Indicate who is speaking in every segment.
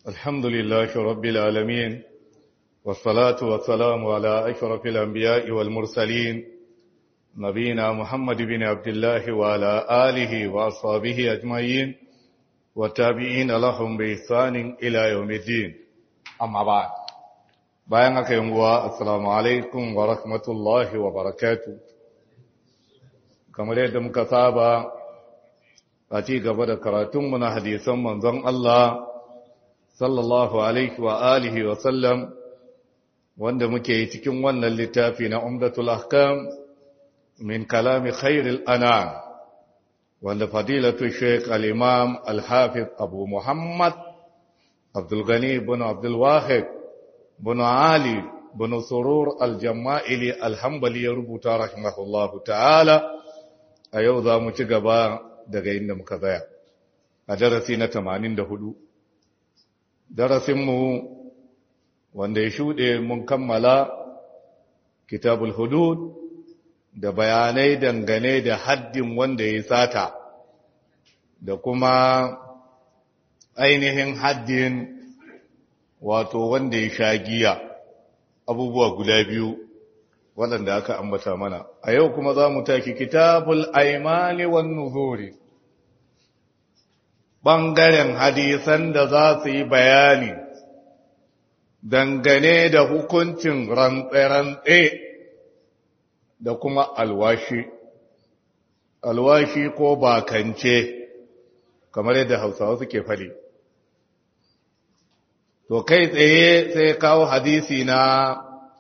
Speaker 1: الحمد لله رب العالمين والصلاة والسلام على أشرف الأنبياء والمرسلين نبينا محمد بن عبد الله وعلى آله وأصحابه أجمعين والتابعين لهم بإحسان إلى يوم الدين أما بعد bayan aka yi nguwa assalamu alaikum wa rahmatullahi wa barakatu kamar yadda muka saba a ci gaba da karatunmu na hadisan manzon Allah sallallahu alaihi wa alihi wa sallam wanda muke yi cikin wannan littafi na umdatul ahkam min kalami khairil anam wanda fadilatu sheikh al-imam al-hafiz abu muhammad abdul ghani ibn abdul wahid ibn ali ibn surur al-jama'ili al-hanbali ya rubuta rahimahullahu ta'ala a yau za mu ci gaba daga inda muka tsaya a darasi na 84 darasinmu wanda ya shuɗe mun kammala kitabul hudud da bayanai dangane da haddin wanda ya sata da kuma ainihin haddin wato wanda ya sha giya abubuwa guda biyu waɗanda aka ambata mana a yau kuma za mu taki kitabul aimani wan nuzuri ɓangaren hadisan da za su yi bayani dangane da hukuncin rantse-rantse da kuma alwashi alwashi ko bakance kamar yadda hausawa suke fali to kai tsaye sai kawo hadisi na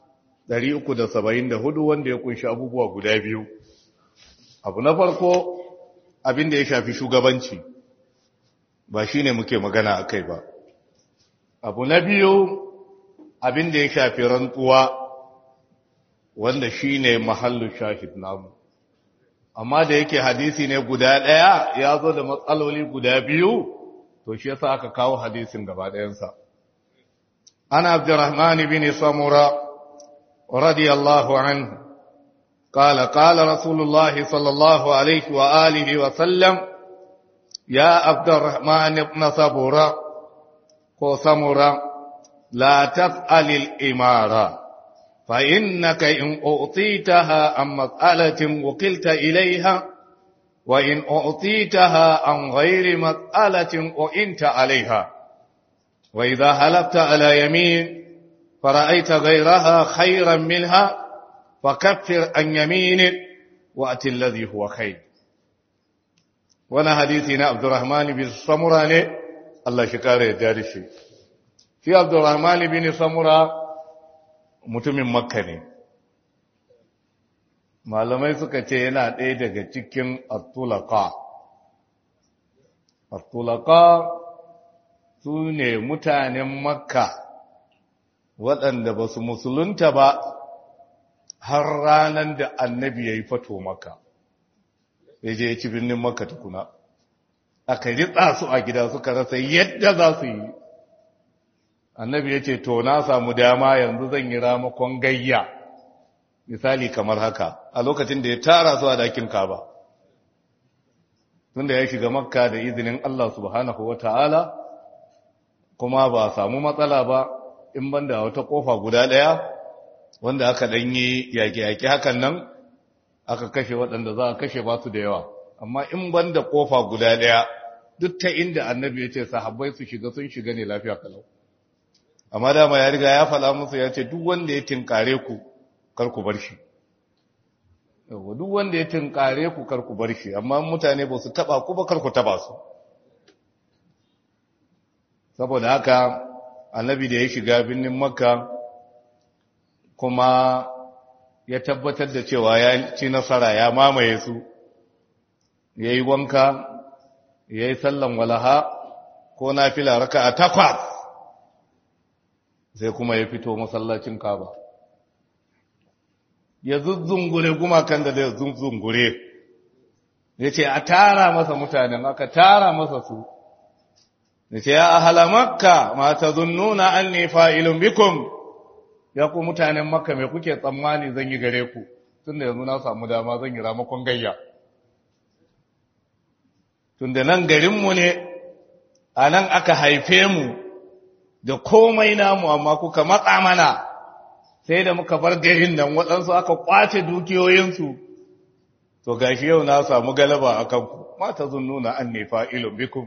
Speaker 1: 374 wanda ya kunshi abubuwa guda biyu abu na farko abin da ya shafi shugabanci ba shi ne muke magana a kai ba abu na biyu abin da ya shafi rantsuwa wanda shi ne mahallu shahid namu amma da yake hadisi ne guda ɗaya ya zo da matsaloli guda biyu to shi yasa aka kawo hadisin gaba ɗayansa ana abdurrahman bin samura radiyallahu anhu قال قال رسول الله صلى الله عليه وآله وسلم يا عبد الرحمن بن صبورا وصمورا لا تفعل الإمارة فإنك إن أعطيتها عن مسألة وكلت إليها وإن أعطيتها عن غير مسألة وإنت عليها وإذا هلفت على يمين فرأيت غيرها خيرا منها فكفر عن يمينك وأتي الذي هو خير وانا حديثنا عبد الرحمن بن سمرة الله شكاره يدارشي في عبد الرحمن بن سمرة mutumin makka ne malamai suka ce yana ɗaya daga cikin attulaka attulaka su ne mutanen makka waɗanda ba su musulunta ba har ranar da annabi ya yi fato maka ya je ya ci birnin maka tukuna aka ritsa su a gida suka rasa yadda za su yi annabi ya ce to na samu dama yanzu zan yi ramakon gayya misali kamar haka a lokacin da ya tara su a dakin kaba tunda ya shiga makka da izinin Allah subhanahu wa ta'ala kuma ba samu matsala ba in banda wata kofa guda ɗaya wanda aka ɗanyi yaƙe-yaƙe hakan nan aka kashe waɗanda za a kashe ba su da yawa amma in ban da ƙofa guda ɗaya duk ta inda annabi ya ce sahabbai su shiga sun shiga ne lafiya kalau amma dama ya riga ya faɗa musu ya ce duk wanda ya tinkare ku kar ku bar shi duk wanda ya tinkare ku kar ku bar shi amma mutane ba su taɓa ku ba kar ku taɓa su saboda haka annabi da ya shiga birnin makka kuma ya tabbatar da cewa ya ci nasara ya mamaye su ya yi wanka ya yi sallan walaha ko na fila raka a takwas sai kuma ya fito masallacin kaba ya zuzzungure gumakan da zai zuzzungure ya ce a tara masa mutanen aka tara masa su ya ce ya ahala makka ma ta zunnuna an ne fa'ilun bikum ya ku mutanen makka mai kuke tsammani zan yi gare ku tun da yanzu na samu dama zan yi ramakon gayya tun da nan garinmu ne a nan aka haife mu da komai namu amma kuka matsa mana sai da muka bar garin nan waɗansu aka kwace dukiyoyinsu to gashi yau na samu galaba a kanku mata zun nuna an nefa ilon bikum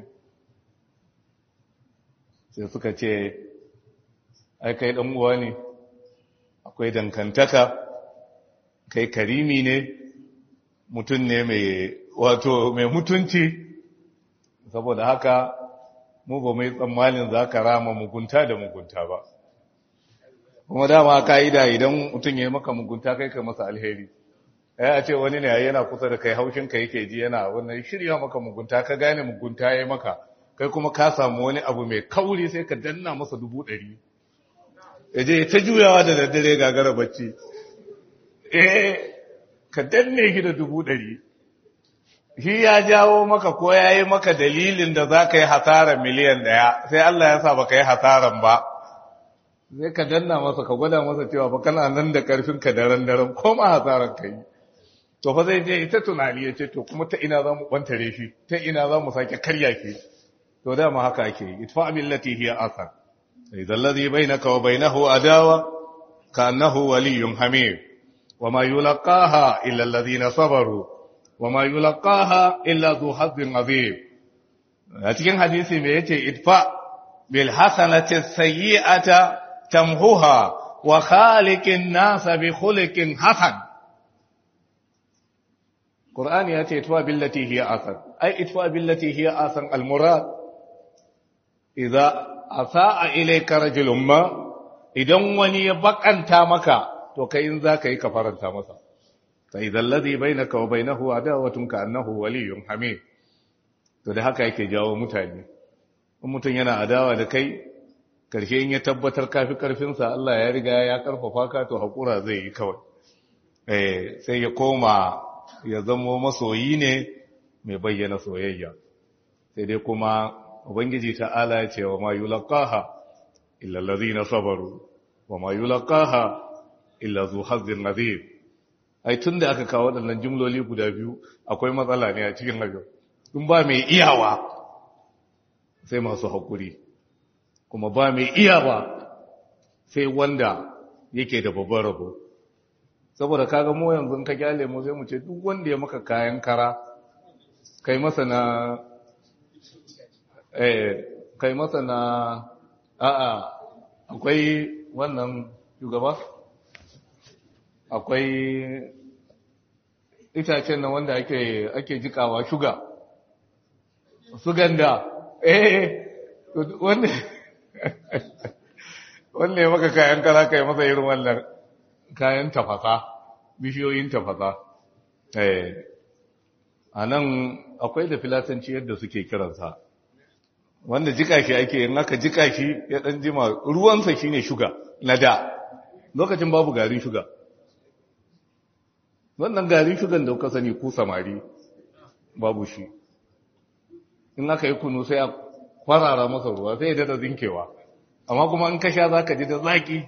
Speaker 1: sai suka ce ai kai ɗan uwa ne akwai dankantaka kai karimi ne mutum ne mai wato mai mutunci saboda haka mu ba mai tsammanin za ka rama mugunta da mugunta ba kuma dama ka'ida idan mutum ya yi maka mugunta kai ka masa alheri ya a ce wani ne yana kusa da kai haushin ka yake ji yana wannan shirya maka mugunta ka gane mugunta ya yi maka kai kuma ka samu wani abu mai kauri sai ka danna masa dubu ɗari ya je ta juyawa da daddare gagara bacci eh ka danne shi da dubu ɗari shi ya jawo maka ko ya yi maka dalilin da za ka yi hasarar miliyan ɗaya sai Allah ya sa ba ka yi hasaran ba sai ka danna masa ka gwada masa cewa ba kana nan da ƙarfin ka daren daren ko ma hasaran ka yi to fa zai je ita tunani ya ce to kuma ta ina za mu ɓantare shi ta ina za mu sake karya shi to dama haka ake yi itfa billati hiya asar idan ladhi bainaka wa bainahu adawa ka annahu waliyyun hamim وما يلقاها إلا الذين صبروا وما يلقاها إلا ذو حظ عظيم cikin hadisi me yace idfa bil hasanati sayyi'ata tamhuha wa khaliqin nas bi khuliqin hasan Qur'ani yace idfa billati hiya asan ai idfa billati hiya asan al murad idza asaa ilayka rajulun ma idan wani ya bakanta maka to kai in za ka yi ka faranta masa sai zallazi bainaka wa bainahu adawatun ka annahu waliyyun hamid to da haka yake jawo mutane in mutum yana adawa da kai karshe in ya tabbatar kafi karfin sa Allah ya riga ya karfafa ka to hakura zai yi kawai eh sai ya koma ya zamo masoyi ne mai bayyana soyayya sai dai kuma ubangiji ta'ala ya ce wa ma yulqaha illa allazina sabaru wa ma yulqaha illa zu hazzin nazir ai tun da aka kawo waɗannan jimloli guda biyu akwai matsala ne a cikin hajjo in ba mai iyawa sai masu haƙuri kuma ba mai iyawa sai wanda yake da babban rabo saboda kaga mu yanzu ka kyale mu sai mu ce duk wanda ya maka kayan kara kai masa na eh kai masa na a'a akwai wannan shugaba akwai itacen nan wanda ake ake jikawa shuga suganda eh wanda wanda ya maka kayan kara kai masa irin wannan kayan tafasa bishiyoyin tafasa eh a nan akwai da filatanci yadda suke kiransa wanda jika shi ake yin aka jika shi ya dan jima ruwansa shine shuga na da lokacin babu garin shuga wannan garin shugan da kuka sani ku samari babu shi in aka yi kunu sai a kwarara masa ruwa sai ya dada zinkewa amma kuma in ka sha za ka ji da zaki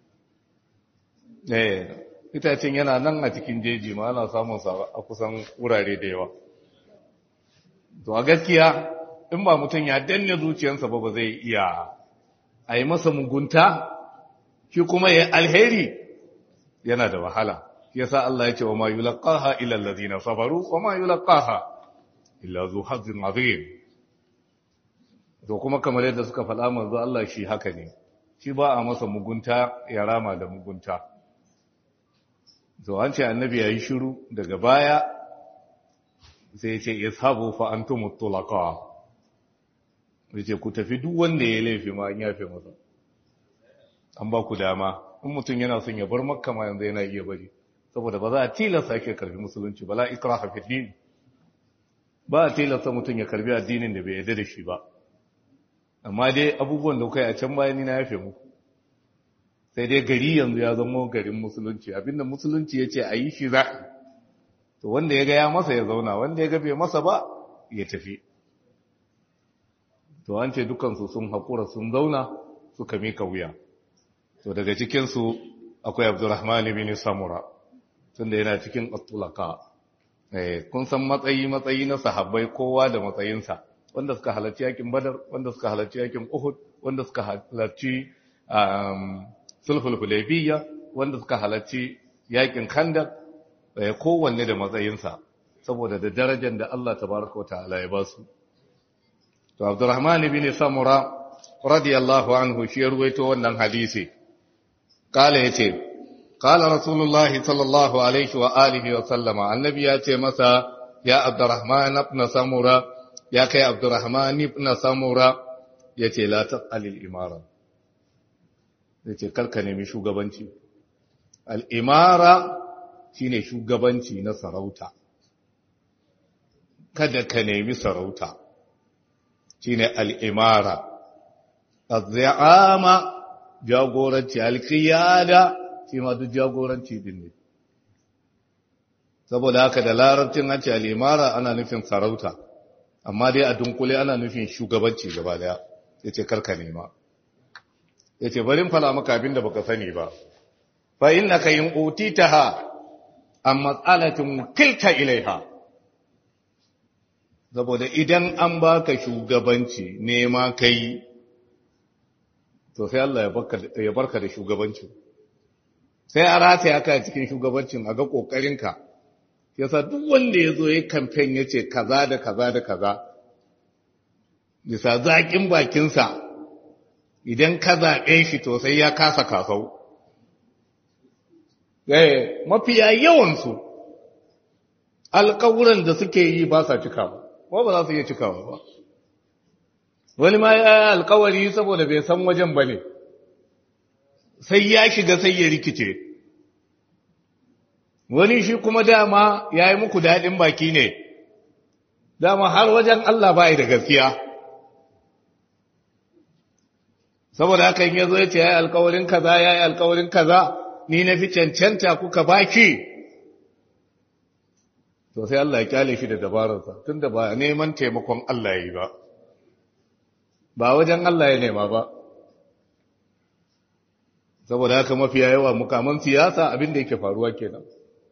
Speaker 1: eh itacen yana nan a cikin jeji ma ana samun sa a kusan wurare da yawa to a gaskiya in ba mutum ya danne zuciyarsa ba ba zai iya a yi masa mugunta shi kuma ya alheri yana da wahala yasa Allah ya ce wa ma yulqaha illa allazina sabaru wa ma yulqaha illa zu hazzin azim to kuma kamar yadda suka faɗa manzo Allah shi haka ne shi ba a masa mugunta ya rama da mugunta to an ce annabi yayi shiru daga baya sai ya ce ishabu fa antum tulaqa yace ku tafi duk wanda ya laifi ma an yafe masa an ba ku dama in mutum yana son ya bar makka ma yanzu yana iya bari saboda ba za a tilasta ke karbi musulunci ba la ikraha fi din ba a tilasta mutum ya karbi addinin da bai yarda da shi ba amma dai abubuwan da kai a can bayan ni na yafe muku sai dai gari yanzu ya zama garin musulunci abinda musulunci ya ce a yi shi za to wanda ya ga ya masa ya zauna wanda ya ga bai masa ba ya tafi to an ce dukansu sun haƙura sun zauna suka mika wuya to daga cikinsu akwai abdurrahman bin samura tunda yana cikin atulaka eh kun san matsayi matsayi na sahabbai kowa da matsayinsa wanda suka halarci yakin badar wanda suka halarci yakin uhud wanda suka halarci sulhul hudaybiyya wanda suka halarci yakin khandak kowanne da matsayinsa saboda da darajar da Allah tabaraka wa ta'ala ya ba su to Abdurrahman ibn Samura radiyallahu anhu shi ruwaito wannan hadisi kala yace kala rasulullahi sallallahu alaihi wa alihi wa sallama annabi ya ce masa ya Abdurrahman ibn Samura ya kai Abdurrahman ibn Samura yace la taqal al-imara yace karka nemi shugabanci al-imara shine shugabanci na sarauta kada ka nemi sarauta shine al'imara azzi'ama jagoranci alkiyada shi ma duk jagoranci din ne saboda haka da larabcin an ce al'imara ana nufin sarauta amma dai a dunkule ana nufin shugabanci gaba daya ya ce karka nema ya ce barin fala maka abin da baka sani ba fa inna ka yin utitaha an matsalatin kilta ilaiha saboda idan an baka shugabanci nema kai to sai Allah ya barka da shugabancin sai a rataya ka cikin shugabancin a ga kokarinka yasa duk wanda ya zo ya kamfen ya ce kaza da kaza da kaza bisa zaƙin bakinsa idan ka zaɓe shi to sai ya kasa kasau mafiya yawansu alƙawuran da suke yi ba sa cikawa ba ba za su iya cikawa ba wani ma ya alƙawari saboda bai san wajen ba ne sai ya shiga sai ya rikice wani shi kuma dama ya yi muku daɗin baki ne dama har wajen Allah ba da gaskiya saboda haka in ya zo ya ce ya yi alƙawarin kaza ya yi alƙawarin kaza ni na fi cancanta kuka baki to sai Allah ya kyale shi da dabararsa tunda ba neman taimakon Allah yi ba ba wajen Allah ya nema ba saboda haka mafiya yawa mukaman siyasa abin da yake faruwa kenan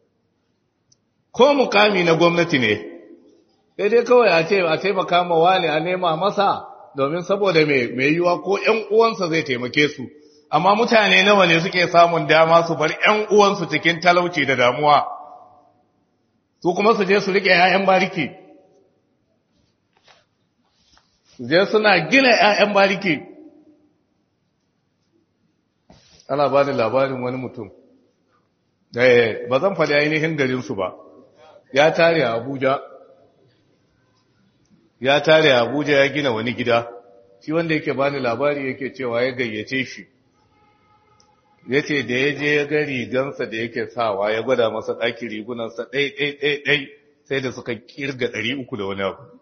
Speaker 1: ko mukami na gwamnati ne sai dai kawai a ce a taimaka ma wani a nema masa domin saboda mai yiwa ko ƴan uwansa zai taimake su amma mutane nawa ne suke samun dama su bar ƴan uwansu cikin talauci da damuwa su kuma su je su rike ƴaƴan bariki su je suna gina ƴaƴan bariki ana ba da labarin wani mutum eh ba zan faɗi ainihin garinsu ba ya tare a Abuja ya tare a Abuja ya gina wani gida shi wanda yake bani labari yake cewa ya gayyace shi ya ce da ya je ya ga rigansa da yake sawa ya gwada masa ɗaki rigunansa ɗai-ɗai-ɗai sai da suka kirga ɗari uku da wani abu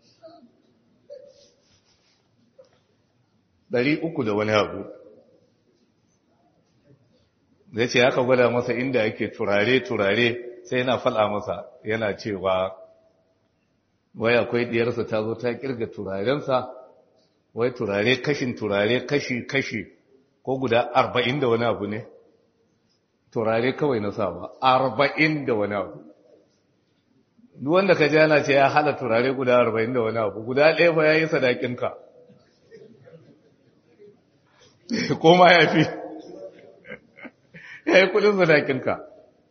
Speaker 1: ɗari uku da wani abu zai ce aka gwada masa inda yake turare-turare sai yana faɗa masa yana cewa wai akwai ɗiyarsa ta zo ta kirga turarensa wai turare kashin turare kashi-kashi ko guda arba'in da wani abu ne turare kawai na sawa arba'in da wani abu duk wanda ka jana ce ya hada turare guda arba'in da wani abu guda ɗaya ba ya yi sadakinka ko ma ya fi ya yi kudin sadakinka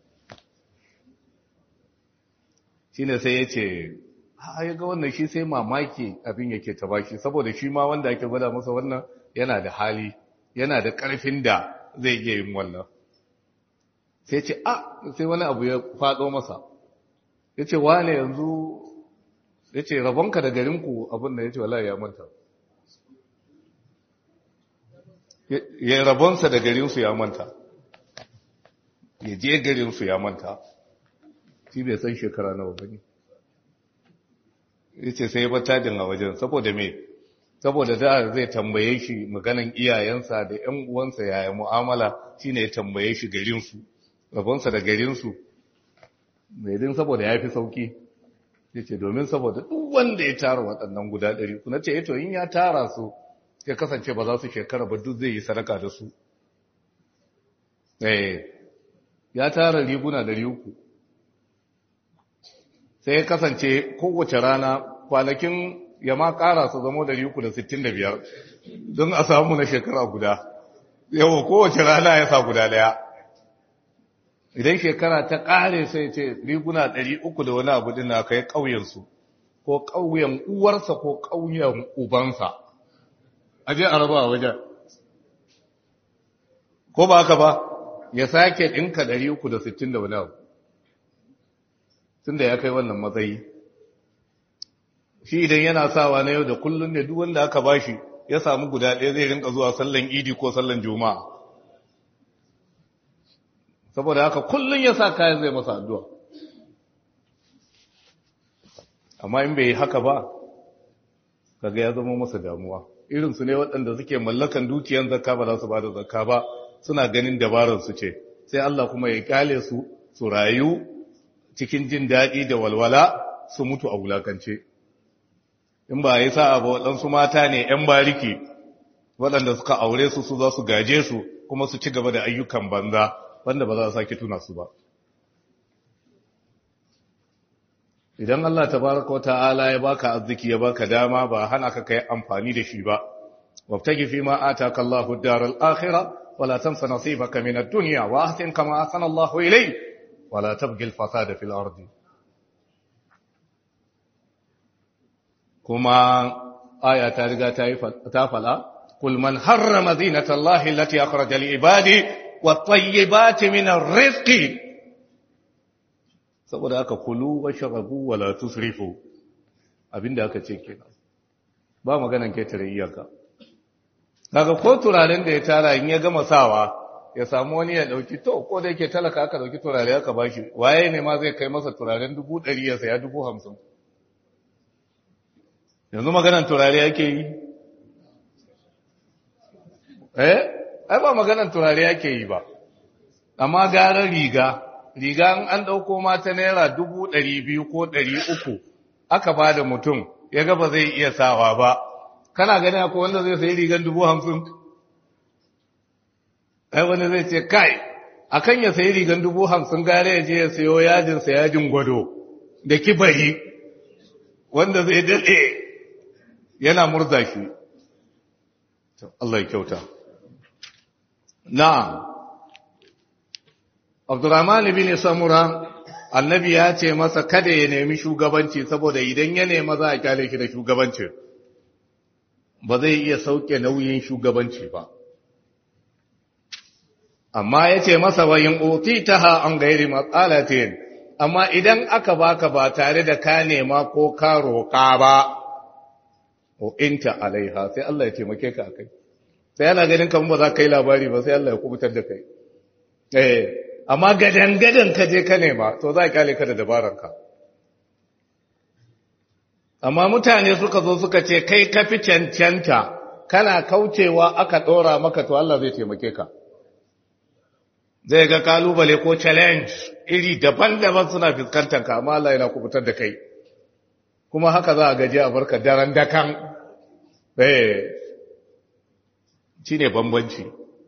Speaker 1: shi ne sai ya ce ha ya ga wannan shi sai mamaki abin yake ta baki saboda shi ma wanda ake gwada masa wannan yana da hali yana da ƙarfin da zai iya yin wannan sai ce a sai wani abu ya faɗo masa ya ce wane yanzu ya ce rabonka da garinku abin da ya ce wala ya manta ya rabonsa da garinsu ya manta ya je garinsu ya manta shi bai san shekara nawa ba ne ya ce sai ya bata a wajen saboda me saboda da zai tambaye shi maganan iyayensa da ‘yan uwansa yaya mu'amala shi ne ya tambaye shi garinsu rabonsa da garinsu mai din saboda ya fi sauki ya ce domin saboda duk wanda ya tara waɗannan guda ɗari kuna ce to in ya tara su ya kasance ba za su shekara ba duk zai yi sadaka da su ya tara riguna ɗari uku sai ya kasance kowace rana kwanakin ya ma ƙara su zamo 365 don a samu na shekara guda yawa kowace rana ya sa guda daya idan shekara ta ƙare sai ce riguna ɗari uku da wani abu dina kai ƙauyensu ko ƙauyen uwarsa ko ƙauyen ubansa a je a raba a wajen ko ba haka ba ya sake ɗinka ɗari uku da sittin da wani abu tun da ya kai wannan matsayi shi idan yana sawa na yau da kullum ne duk wanda aka bashi ya samu guda ɗaya zai rinka zuwa sallan idi ko sallan juma'a saboda haka kullum ya sa kayan zai masa addu'a amma in bai yi haka ba kaga ya zama masa damuwa irinsu ne waɗanda suke mallakan dukiyan zakka ba za su ba da zakka ba suna ganin dabararsu ce sai Allah kuma ya kyale su su rayu cikin jin daɗi da walwala su mutu a wulakance in ba yi sa'a ba waɗansu mata ne ‘yan bariki waɗanda suka aure su su za su gaje su kuma su ci gaba da ayyukan banza wanda ba za a sake tuna su ba idan Allah tabaraka wa ta'ala ya baka arziki ya baka dama ba hana ka kai amfani da shi ba wabtagi fi ma ataka Allahu ad-daral akhirah wala tansa nasibaka min ad-dunya wa ahsin kama ahsana Allahu ilayk wala tabghi al-fasada fil ardi kuma aya ta riga ta yi ta fala kul man harrama zinata Allahi allati akhraja li ibadi wat tayyibati min ar-rizqi saboda aka kulu wa sharabu wala tusrifu abinda aka ce kenan ba maganan ketare iyaka daga ko turaren da ya tara in ya gama sawa ya samu wani ya dauki to ko da yake talaka aka dauki turare aka bashi waye ne ma zai kai masa turaren dubu ɗari ya saya dubu hamsin yanzu maganan turare yake yi eh ai ba maganan turare yake yi ba amma gara riga riga an ɗauko mata naira dubu ɗari biyu ko ɗari uku aka ba da mutum ya gaba zai iya sawa ba kana gani akwai wanda zai sayi rigan dubu hamsin ai wani zai ce kai akan ya sayi rigan dubu hamsin gare ya je ya sayo yajinsa yajin gwado da kibari wanda zai daɗe yana murza shi Allah ya kyauta na'am Abdurrahman bin Samura annabi ya ce masa kada ya nemi shugabanci saboda idan ya nema za a kyale shi da shugabanci ba zai iya sauke nauyin shugabanci ba amma ya ce masa wayin utitaha an gairi matsalatin amma idan aka baka ba tare da ka nema ko ka roƙa ba o inta alaiha sai Allah ya taimake ka akai sai yana ganin kamar ba za ka yi labari ba sai Allah ya kubutar da kai eh amma gadan-gadan ka je ka nema to za a kyale ka da dabararka amma mutane suka zo suka ce kai ka fi cancanta kana kaucewa aka ɗora maka to Allah zai taimake ka zai ga kalubale ko challenge iri daban-daban suna fuskantar ka amma Allah yana kubutar da kai kuma haka za a gaji a barka daren dakan eh shine bambanci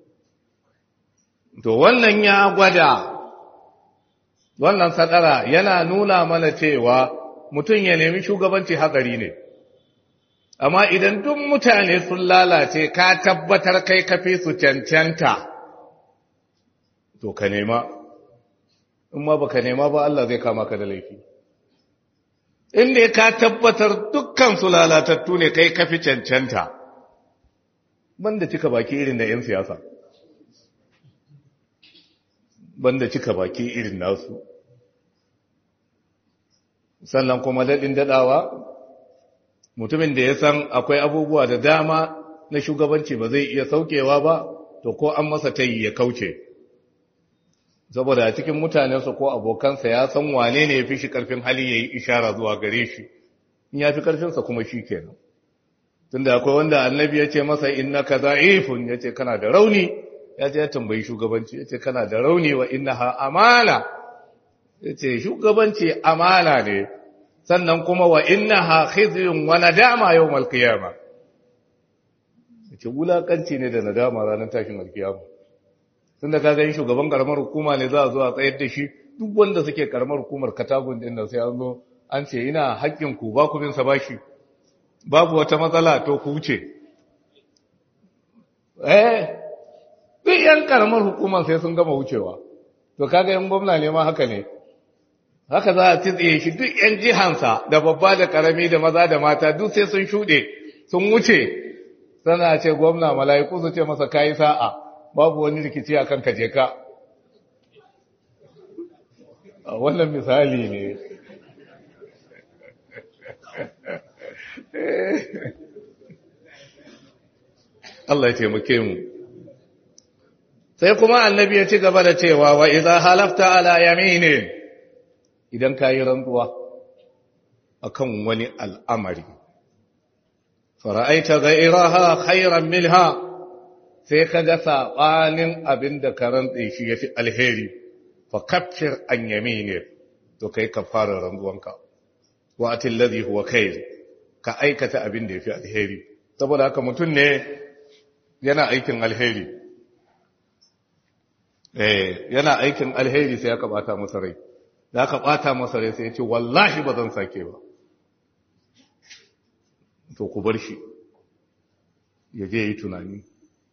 Speaker 1: To wannan ya gwada, wannan sadara yana nuna mana cewa mutum ya nemi shugabanci hatsari ne. Amma idan duk mutane sun lalace ka tabbatar kai kafi su cancanta, to ka nema, in ma baka nema ba Allah zai kama ka da laifi. Inda ka tabbatar dukkan su lalatattu ne kai kafi cancanta, banda cika baki irin da 'yan siyasa. banda cika baki irin nasu sannan kuma daɗin daɗawa mutumin da ya san akwai abubuwa da dama na shugabanci ba zai iya saukewa ba to ko an masa tayi ya kauce saboda a cikin mutanensa ko abokansa ya san wane ne ya fi shi ƙarfin hali ya yi ishara zuwa gare shi in ya fi ƙarfinsa kuma shi kenan tunda akwai wanda annabi ya ce masa innaka za'ifun ya ce kana da rauni ya je ya tambayi shugabanci ya ce kana da rauni wa innaha amana ya ce shugabanci amana ne sannan kuma wa innaha khizyun wa nadama yawmal qiyama ya ce wulakanci ne da nadama ranar tashin alkiyama tunda ka ga shugaban karamar hukuma ne za a zo a tsayar da shi duk wanda suke karamar hukumar katagun din nan sai an zo an ce ina haƙƙin ku ba ku bin sa bashi babu wata matsala to ku wuce eh duk yan karamar hukumar sai sun gama wucewa to kaga yan gwamna ne ma haka ne haka za a tsitsiye shi duk yan jihansa da babba da karami da maza da mata duk sai sun shuɗe sun wuce sana ce gwamna mala'iku su ce masa kayi sa'a babu wani rikici a kan kaje ka a wannan misali ne Allah ya taimake mu sai kuma annabi ya ci gaba da cewa wa idza halafta ala yaminin idan kayi rantsuwa akan wani al'amari fara'aita ghayraha khayran minha sai kaga sabanin abinda ka rantsi shi yafi alheri fa kaffir an yamine to kai kafara rantsuwanka wa atil ladhi huwa khair ka aikata abinda yafi alheri saboda haka mutun ne yana aikin alheri eh yana aikin alheri sai aka bata masa rai da aka bata masa rai sai ya ce wallahi ba zan sake ba to ku bar shi ya je yi tunani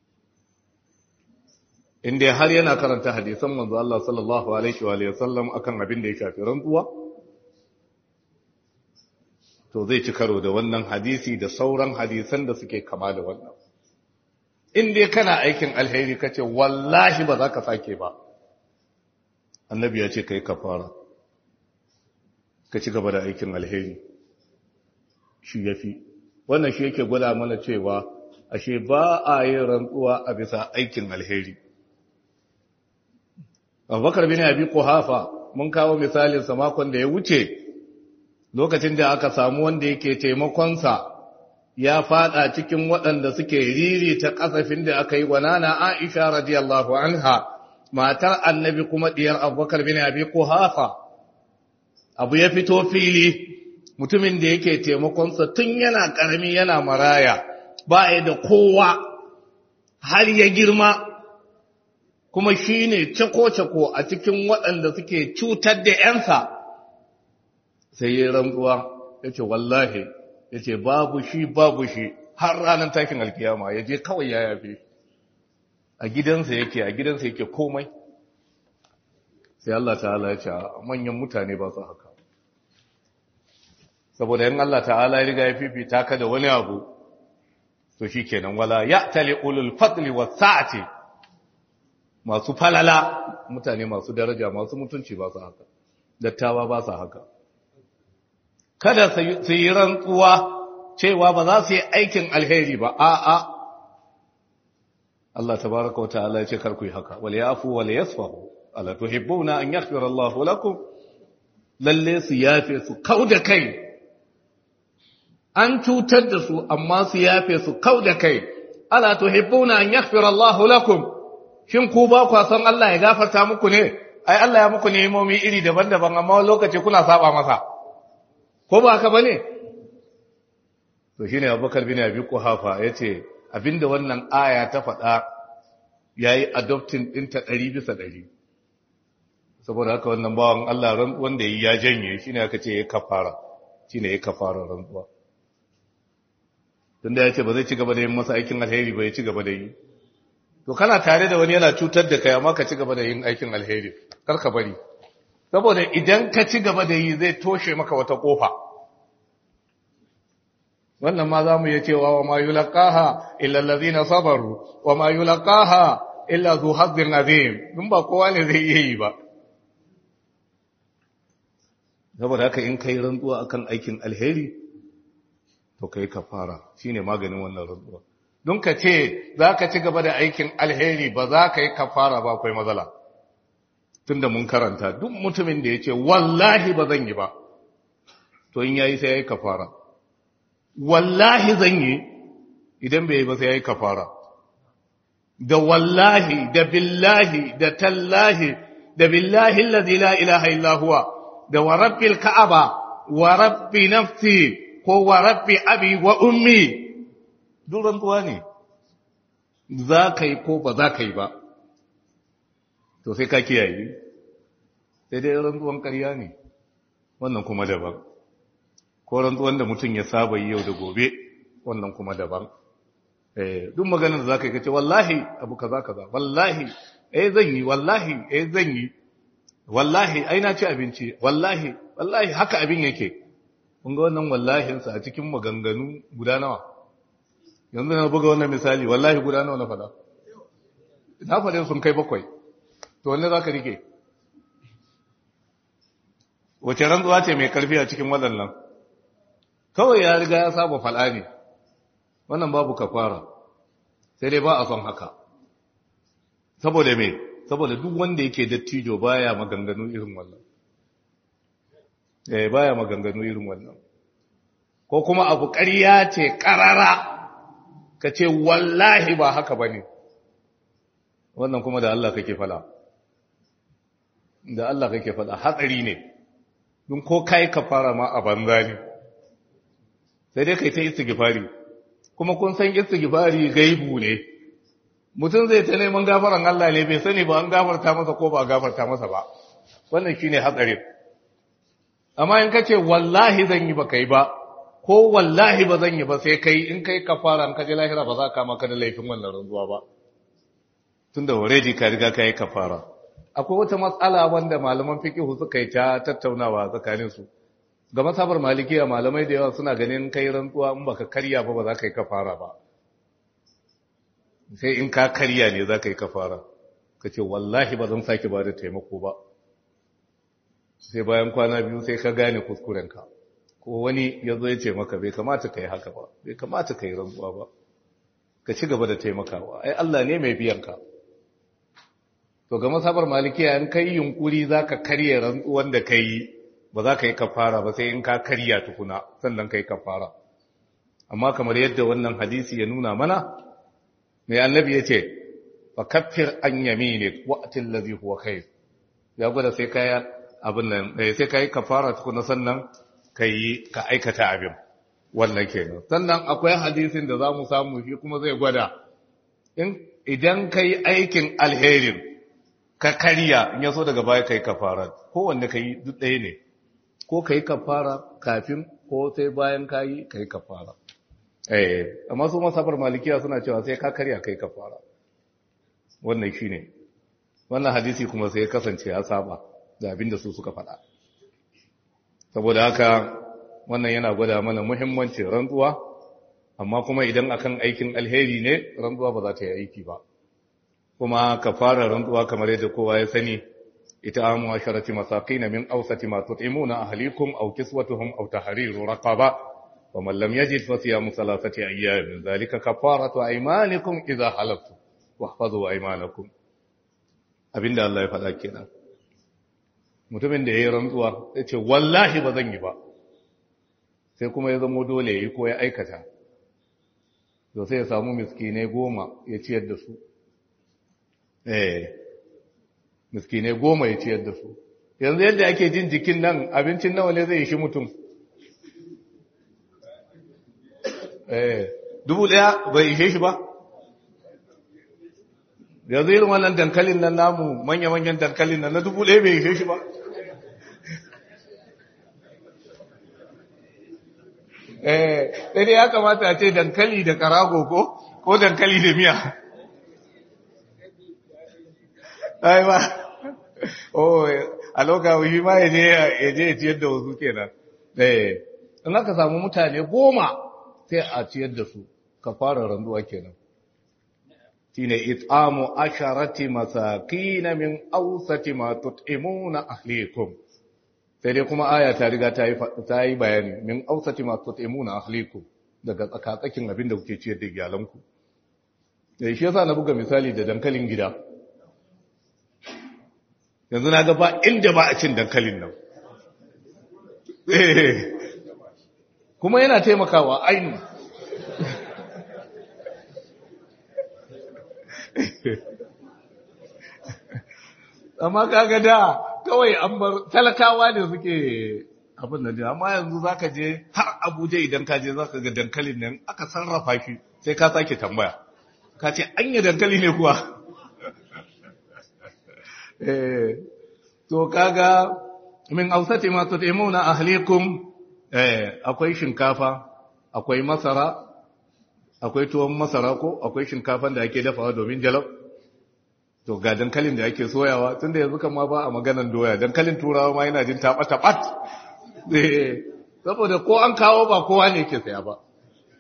Speaker 1: inda har yana karanta hadisan manzo Allah sallallahu alaihi wa alihi wasallam akan abin da ya shafi rantsuwa to zai ci karo da wannan hadisi da sauran hadisan da suke kama da wannan in dai kana aikin alheri kace wallahi ba za ka sake ba annabi ya ce kai kafara ka ci gaba da aikin alheri shi yafi wannan shi yake gwada mana cewa ashe ba a yin rantsuwa a bisa aikin alheri abubakar bin abi kuhafa mun kawo misalin sa makon da ya wuce lokacin da aka samu wanda yake taimakonsa ya fada cikin waɗanda suke riri ta kasafin da aka yi wa nana aisha radiyallahu anha matar annabi kuma diyar abubakar bin abi kuhafa abu ya fito fili mutumin da yake taimakonsa tun yana ƙarami yana maraya ba ya da kowa har ya girma kuma shi ne cako-cako a cikin waɗanda suke cutar da ‘yansa sai ya rantsuwa ya ce wallahi ya ce babu shi babu shi har ranar takin alkiyama ya je kawai ya yafe a gidansa yake a gidansa yake komai sai Allah ta'ala ya ce manyan mutane ba su haka saboda yin Allah ta'ala ya riga ya fifita ka da wani abu to shi kenan wala ya tali ulul fadli wa sa'ati masu falala mutane masu daraja masu mutunci ba su haka dattawa ba su haka kada su yi rantsuwa cewa ba za su yi aikin alheri ba a'a Allah tabaraka wa ta'ala ya ce kar ku yi haka wal yafu wal yasfahu ala tuhibbuna an yaghfira Allahu lakum lalle su yafe su kauda kai an cutar da su amma su yafe su kau da kai ala tuhibbuna an yaghfira Allahu lakum shin ku ba ku san Allah ya gafarta muku ne ai Allah ya muku nemomi iri daban-daban amma lokaci kuna saba masa ko ba haka bane to shine Abubakar bin Abi Quhafa yace abinda wannan aya ta faɗa yayi adopting ɗinta ɗari bisa ɗari saboda haka wannan bawan Allah ran wanda ya janye shine aka ce ya kafara shine ya kafara rantsuwa tunda ya ce ba zai ci gaba da yin masa aikin alheri ba ya ci gaba da yi to kana tare da wani yana cutar da kai amma ka ci gaba da yin aikin alheri kar ka bari saboda idan ka ci gaba da yi zai toshe maka wata kofa wannan ma za mu iya cewa wa ma yulaqaha illa allazina sabaru wa ma yulaqaha illa zu hazzin azim dun ba kowa ne zai iya yi ba saboda haka in kai rantsuwa akan aikin alheri to kai kafara shine maganin wannan rantsuwa don ka ce za ka ci gaba da aikin alheri ba za ka yi kafara ba akwai matsala tunda mun karanta duk mutumin da ya ce wallahi ba zan yi ba to in yayi sai ya yi kafara wallahi zan yi idan bai yi ba sai ya yi kafara da wallahi da billahi da tallahi da billahi allazi la ilaha illa huwa da wa rabbil ka'aba wa rabbi nafsi ko wa rabbi abi wa ummi duk rantsuwa ne za ka yi ko ba za ka yi ba to sai ka kiyaye sai dai rantsuwan ƙarya ne wannan kuma daban ko rantsuwan da mutum ya saba yi yau da gobe wannan kuma daban eh duk maganar da zaka yi kace wallahi abu kaza kaza wallahi eh zan yi wallahi eh zan yi wallahi ai na ci abinci wallahi wallahi haka abin yake kun ga wannan wallahin sa a cikin maganganu guda nawa yanzu na buga wannan misali wallahi guda nawa na faɗa na faɗin sun kai bakwai to wanne zaka rike wace rantsuwa ce mai karfi a cikin waɗannan kawai ya riga ya saba fal'a ne wannan babu kafara sai dai ba a son haka saboda me saboda duk wanda yake dattijo baya maganganu irin wannan eh baya maganganu irin wannan ko kuma abu ƙarya ce ƙarara ka ce wallahi ba haka bane wannan kuma da Allah kake fada da Allah kake fada hatsari ne don ko kai kafara ma a banza ne sai dai kai ta istighfari kuma kun san istighfari gaibu ne mutum zai ta neman gafaran Allah ne bai sani ba an gafarta masa ko ba gafarta masa ba wannan shine hatsari amma in kace wallahi zan yi ba kai ba ko wallahi ba zan yi ba sai kai in kai kafara in kaje lahira ba za ka maka da laifin wannan rantsuwa ba tunda already ka riga kai kafara akwai wata matsala wanda malaman fiqh suka yi ta tattaunawa tsakanin su ga masabar malikiya malamai da yawa suna ganin kai rantsuwa in baka karya ba ba za ka yi kafara ba sai in ka karya ne za ka yi kafara ka ce wallahi ba zan sake ba da taimako ba sai bayan kwana biyu sai ka gane kuskurenka ko wani ya zo ya ce maka bai kamata ka yi haka ba bai kamata ka yi rantsuwa ba ka ci gaba da taimakawa ai Allah ne mai biyan ka to ga masabar malikiya in kai yunkuri za ka karya rantsuwan da ka yi ba za ka yi kafara ba sai in ka karya tukuna sannan ka yi kafara amma kamar yadda wannan hadisi ya nuna mana mai annabi ya ce fa kaffir an yaminik wa'atin lazi huwa khair ya gwada sai kai abin nan sai kai kafara tukuna sannan kai ka aikata abin wannan kenan sannan akwai hadisin da zamu samu shi kuma zai gwada in idan kai aikin alherin ka karya in yaso daga baya kai kafara kowanne kai duk ɗaya ne ko kai kafara kafin ko sai bayan kayi kai kafara eh amma su masabar malikiya suna cewa sai ka karya kai kafara wannan shine wannan hadisi kuma sai ya kasance ya saba da abin da su suka faɗa saboda haka wannan yana gwada mana muhimmancin rantsuwa amma kuma idan akan aikin alheri ne rantsuwa ba za ta yi aiki ba kuma kafara rantsuwa kamar yadda kowa ya sani ita amu asharati masakin min awsati ma tut'imuna ahlikum aw kiswatuhum aw tahriru raqaba wa man lam yajid fa siyamu thalathati ayyamin dhalika kafaratu aymanikum idha halaftum wahfazu aymanakum abinda Allah ya faɗa kenan mutumin da yayi rantsuwa ya ce wallahi ba zan yi ba sai kuma ya zama dole yayi ko ya aikata to sai ya samu miskinai goma ya ciyar da su eh miskinai goma ya ciyar da su yanzu yadda ake jin jikin nan abincin nawa ne zai shi mutum eh dubu daya bai ishe shi ba yanzu irin wannan dankalin nan namu manya-manyan dankalin nan na dubu daya bai ishe shi ba eh sai ya kamata a ce dankali da karago ko ko dankali da miya ai ba oh a lokacin shi ma ya je ya je ya ciyar da wasu kenan eh in aka samu mutane goma sai a ciyar da su ka fara randuwa kenan shine it'amu asharati masakin min awsati ma tut'imuna ahlikum sai dai kuma aya ta riga ta yi ta yi bayani min awsati ma tut'imuna ahlikum daga tsakatsakin abin da kuke ciyar da iyalanku eh shi yasa na buga misali da dankalin gida yanzu na ga ba inda ba a cin dankalin nan kuma yana taimakawa ainihin amma kaga da kawai an bar talakawa ne suke abin da amma yanzu zaka je har abuja idan ka je zaka ga dankalin nan aka sarrafa shi sai ka sake tambaya ka ce an yi dankali ne kuwa to kaga min ausati ma tutimuna ahlikum eh akwai shinkafa akwai masara akwai tuwon masara ko akwai shinkafan da ake dafawa domin jalab to ga dankalin da ake soyawa tunda yanzu kan ma ba a maganan doya dankalin turawa ma yana jin taɓa taɓat saboda ko an kawo ba kowa ne ke saya ba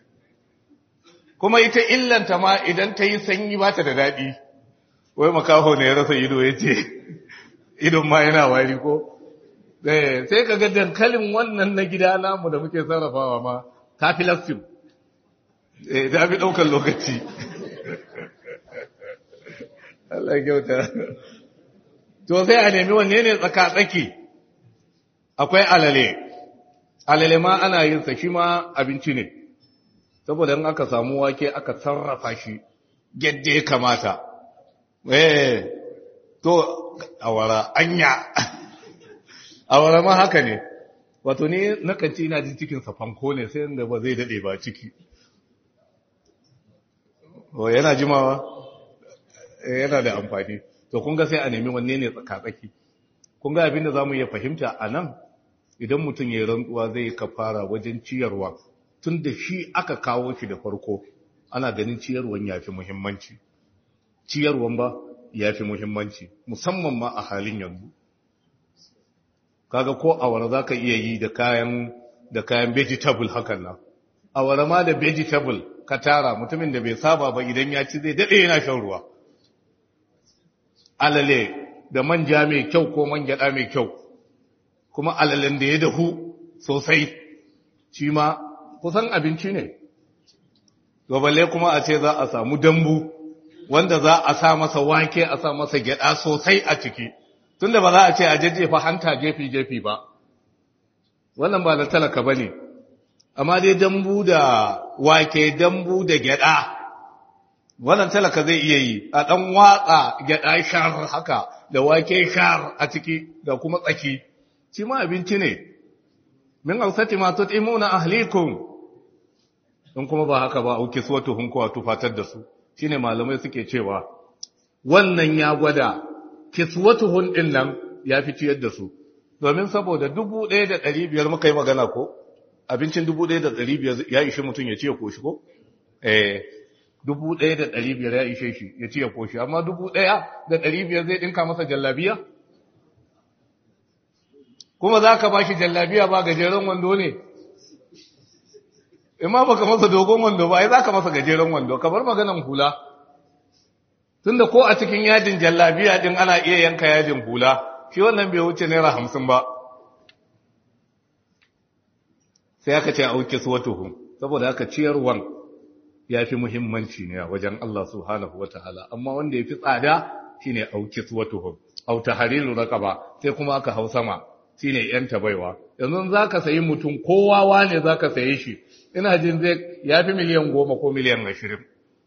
Speaker 1: kuma ita illanta ma idan ta yi sanyi ba ta da daɗi wai makaho ne ya rasa ido ya ce idon ma yana wari ko sai ka ga dankalin wannan na gida namu da muke sarrafawa ma ta fi lastin ta fi ɗaukar lokaci Allah kyauta to sai a nemi wanne ne tsaka-tsaki akwai alale alale ma ana yin sa shi ma abinci ne saboda in aka samu wake aka sarrafa shi yadda ya kamata eh to awara anya awara ma haka ne wato ne nakan ci ina jin cikin sa fanko ne sai inda ba zai dade ba ciki o yana jimawa yana da amfani to kun ga sai a nemi wanne ne tsaka-tsaki kun ga abin da zamu iya fahimta a nan idan mutum ya rantsuwa zai kafara wajen ciyarwa tun da shi aka kawo shi da farko ana ganin ciyarwan ya fi muhimmanci ciyarwan ba ya fi muhimmanci musamman ma a halin yanzu kaga ko awara za ka iya yi da kayan da kayan vegetable hakan nan awara ma da vegetable ka tara mutumin da bai saba ba idan ya ci zai daɗe yana shan ruwa alale da manja mai kyau ko man gyaɗa mai kyau kuma alalen da ya dahu sosai shi ma kusan abinci ne balle kuma a ce za a samu dambu wanda za a sa masa wake a sa masa gyada sosai a ciki tunda ba za a ce a jajjefa hanta jefi-jefi ba wannan ba da talaka ba ne amma dai dambu da wake dambu da gyada wannan talaka zai iya yi a ɗan watsa gyada shar haka da wake shar a ciki da kuma tsaki shi ma abinci ne min ausati ma tut'imuna ahlikum in kuma ba haka ba auki suwatuhum ko tufatar da su shine malamai suke cewa wannan ya gwada kiswatuhun din nan ya fi ciyar da su domin saboda 1500 muka yi magana ko abincin 1500 ya ishe mutum ya ci ya koshi ko eh 1500 ya ishe shi ya ci ya koshi amma 1500 zai dinka masa jallabiya kuma za ka ba shi jallabiya ba gajeren wando ne imma baka masa dogon wando ba ai za ka masa gajeren wando kamar maganan hula tunda ko a cikin yadin jallabiya din ana iya yanka yadin hula shi wannan bai wuce naira hamsin ba sai aka ce auki suwatuhum saboda aka ciyarwan ya fi muhimmanci ne a wajen Allah subhanahu wataala amma wanda ya fi tsada shine auki suwatuhum au tahrilu raqaba sai kuma aka hau sama shine yan tabaiwa yanzu zaka sayi mutum kowa wane zaka saye shi ina jin zai yafi miliyan goma ko miliyan ashirin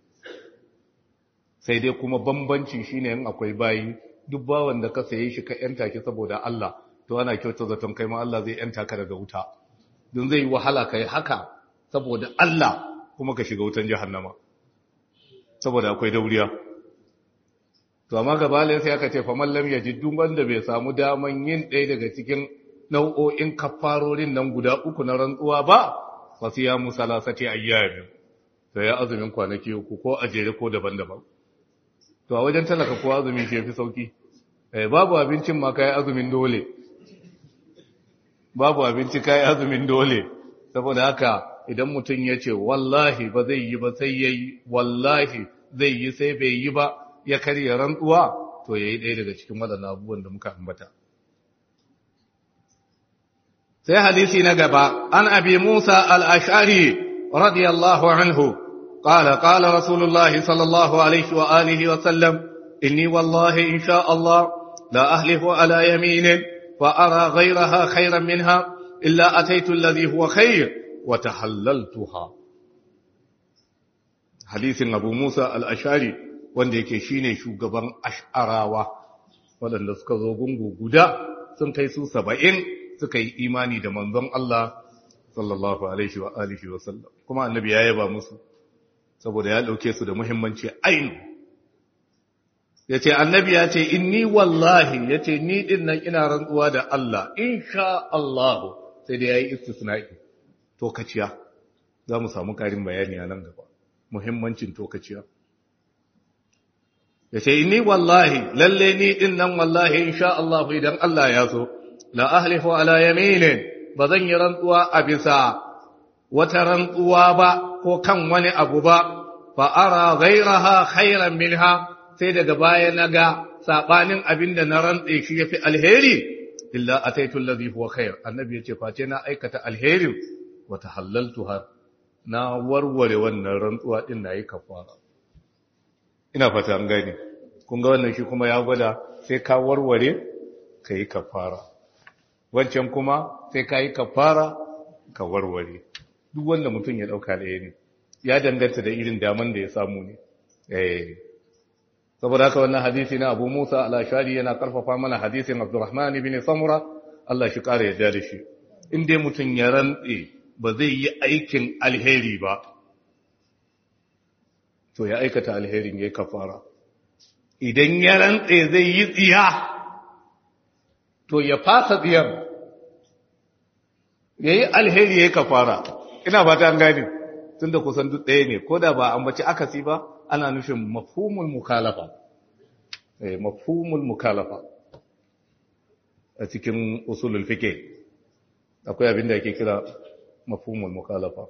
Speaker 1: sai dai kuma bambanci shine in akwai bayi duk bawan da ka saye shi ka yanta ki saboda Allah to ana kyauta zaton kai ma Allah zai yanta ka daga wuta don zai yi wahala kai haka saboda Allah kuma ka shiga wutan jahannama saboda akwai dauriya to amma gabalin sai aka ce faman lam yajid duk wanda bai samu daman yin ɗaya daga cikin nau'o'in kafarorin nan guda uku na rantsuwa ba fa siyamu salasati ayyamin to ya azumin kwanaki uku ko a jere ko daban-daban to a wajen talaka ko azumi shi yafi sauki eh babu abincin ma kai azumin dole babu abinci kai azumin dole saboda haka idan mutum ya ce wallahi ba zai yi ba sai yayi wallahi zai yi sai bai yi ba ya karya rantsuwa to yayi ɗaya daga cikin waɗannan abubuwan da muka ambata sai hadisi na gaba an abi Musa al-Ash'ari radiyallahu anhu qala qala rasulullahi sallallahu alaihi wa alihi wa sallam inni wallahi insha Allah la ahlifu ala yaminin fa ara ghayraha khayran minha illa ataitu alladhi huwa khayr wa tahallaltuha hadisin abu Musa al-Ash'ari wanda yake shine shugaban ash'arawa waɗanda suka zo gungu guda sun kai su saba'in suka yi imani da manzon Allah sallallahu alaihi wa alihi wa sallam kuma annabi ya yaba musu saboda ya dauke su da muhimmanci ainu yace annabi ya ce inni wallahi yace ni din nan ina rantsuwa da Allah insha Allah sai da yayi istisna'i to kaciya za mu samu karin bayani a nan gaba muhimmancin tokaciya ya ce ni wallahi lalle ni din nan wallahi insha Allah idan Allah ya so la ahlifu ala yaminin ba zan yi rantsuwa a bisa wata rantsuwa ba ko kan wani abu ba fa ara ghairaha khairan minha sai daga baya naga sabanin abinda na rantse shi yafi alheri illa ataitu alladhi huwa khair annabi yace face na aikata alherin wa tahallaltuha na warware wannan rantsuwa din nayi kafara ina fata an gani kun ga wannan shi kuma ya gwada sai ka warware kai kafara wancan kuma sai ka yi kafara ka warware duk wanda mutum ya dauka ɗaya ne ya danganta da irin daman da ya samu ne eh saboda haka wannan hadisi na Abu Musa al-Ashari yana karfafa mana hadisin Abdurrahman ibn Samura Allah shi kare ya da shi in dai mutum ya rantse ba zai yi aikin alheri ba to ya aikata alherin yayi kafara idan ya rantse zai yi tsiya to ya fasa tsiyar yayi alheri yayi kafara ina fata an gane tunda kusan duk ɗaya ne ko da ba an bace akasi ba ana nufin mafhumul mukalafa eh mafhumul mukalafa a cikin usulul fiqh akwai abin da ake kira mafhumul mukalafa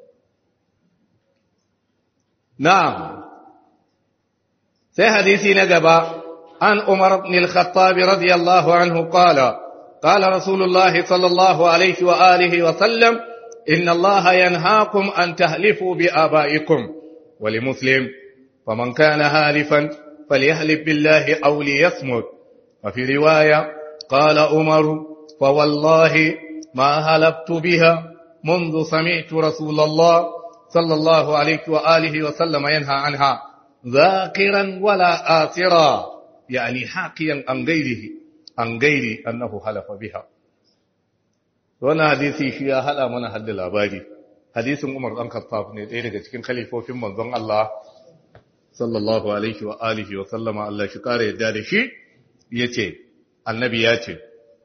Speaker 1: na'am sai hadisi na gaba an umar ibn al-khattab radiyallahu anhu qala qala rasulullah sallallahu alaihi wa alihi wa sallam inna allaha yanhaakum an tahlifu bi abaikum wa li muslim فمن كان هالفا فليهلف بالله أو ليصمت وفي رواية قال عمر فوالله ما هلبت بها منذ سمعت رسول الله صلى الله عليه وآله وسلم ينهى عنها ذاكرا ولا آثرا يعني حاكيا عن غيره عن غير أنه حلف بها وانا حديثي شيئا هلا من حد الأبادي حديث عمر بن الخطاب ne ɗaya daga cikin khalifofin manzon Allah sallallahu alaihi wa alihi wa sallama Allah shi kare yadda da shi yace annabi ya ce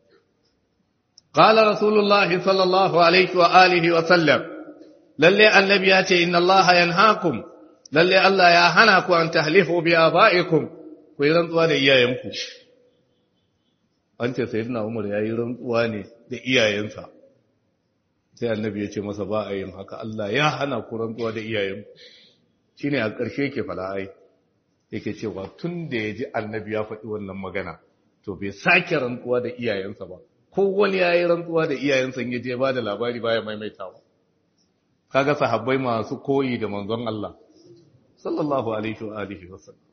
Speaker 1: qala rasulullah sallallahu alaihi wa alihi wa sallam lalle annabi ya ce inna Allah yanhaakum lalle Allah ya hana ku an tahlifu bi abaikum ku yi rantsuwa da iyayenku an ce sayyidina Umar yayi rantsuwa ne da iyayensa sai annabi ya ce masa ba a yin haka Allah ya hana ku rantsuwa da iyayenku shi ne a ƙarshe yake fala'ai yake cewa tun da ya ji annabi ya faɗi wannan magana to bai sake rantsuwa da iyayensa ba ko wani ya yi rantsuwa da iyayensa ya je ba da labari baya maimaitawa kaga sahabbai masu koyi da manzon Allah sallallahu alaihi wa alihi wa sallam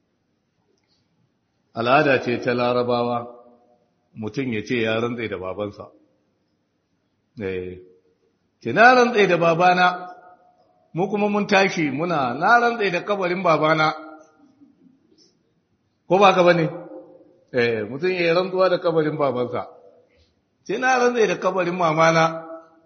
Speaker 1: al'ada ce ta larabawa mutum ya ce ya rantsa da babansa eh ce na rantsa da babana mu kuma mun tashi muna na rantsa da kabarin babana ko ba ka bane eh mutum ya rantsuwa da kabarin babansa sai na rantsa da kabarin mamana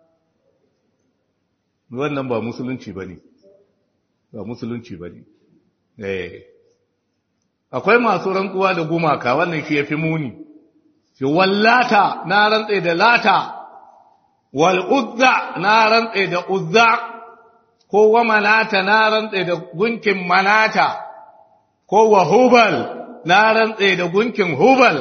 Speaker 1: wannan ba musulunci bane ba musulunci bane eh akwai masu rantsuwa da gumaka wannan shi yafi muni shi wallata na rantsa da lata wal uzza na rantsa da uzza ko wa manata na rantse da gunkin manata ko wa hubal na rantse da gunkin hubal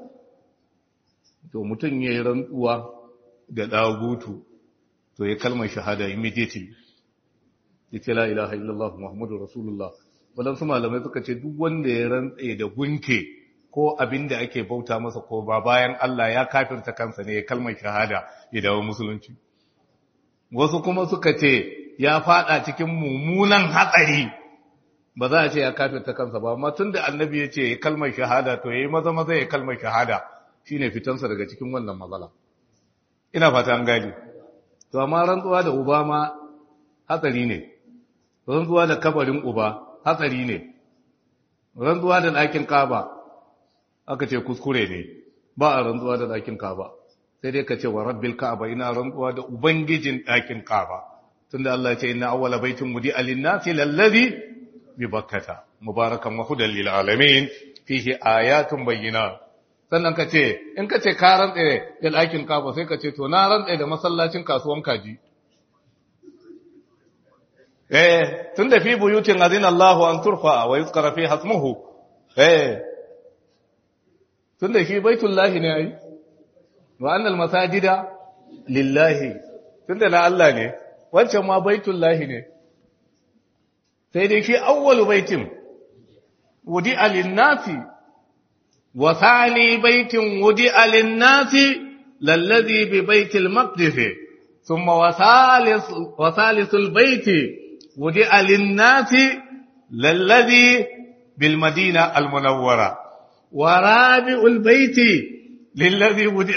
Speaker 1: to mutum ya yi rantsuwa da ɗagutu to ya kalmar shahada immediately ya ce la ilaha illallah muhammadu rasulullah waɗansu malamai suka ce duk wanda ya rantse da gunke ko abin da ake bauta masa ko ba bayan Allah ya kafirta kansa ne ya kalmar shahada ya dawo musulunci wasu kuma suka ce ya fada cikin mummunan hatsari ba za a ce ya kafirta kansa ba amma tunda annabi ya ce kalmar shahada to yayi maza maza ya kalmar shahada shine fitansa daga cikin wannan matsala ina fata an gani to amma rantsuwa da uba ma hatsari ne rantsuwa da kabarin uba hatsari ne rantsuwa da ɗakin kaba aka ce kuskure ne ba a rantsuwa da ɗakin kaba sai dai ka ce wa rabbil ka'aba ina rantsuwa da ubangijin ɗakin kaba tunda Allah ya ce inna awwala baitin mudi alinnasi lallazi bi bakkata mubarakan wa hudan lil alamin fihi ayatun bayyinat sannan ka ce in ka ce ka rantse da ɗakin kaba sai ka ce to na rantse da masallacin kasuwan kaji eh tunda fi buyutin azina Allahu an turfa wa yuzkara fi hasmuhu eh tunda shi baitullahi ne ai wa annal masajida lillahi tunda na Allah ne wancan ma baitullahi ne sai dai shi awwalu baitin wudi alinnasi wa thani baitin wudi alinnasi lallazi bi baitil maqdis thumma wa thalith wa thalithul baiti wudi alinnasi lallazi bil madina al munawwara wa rabi'ul baiti lillazi wudi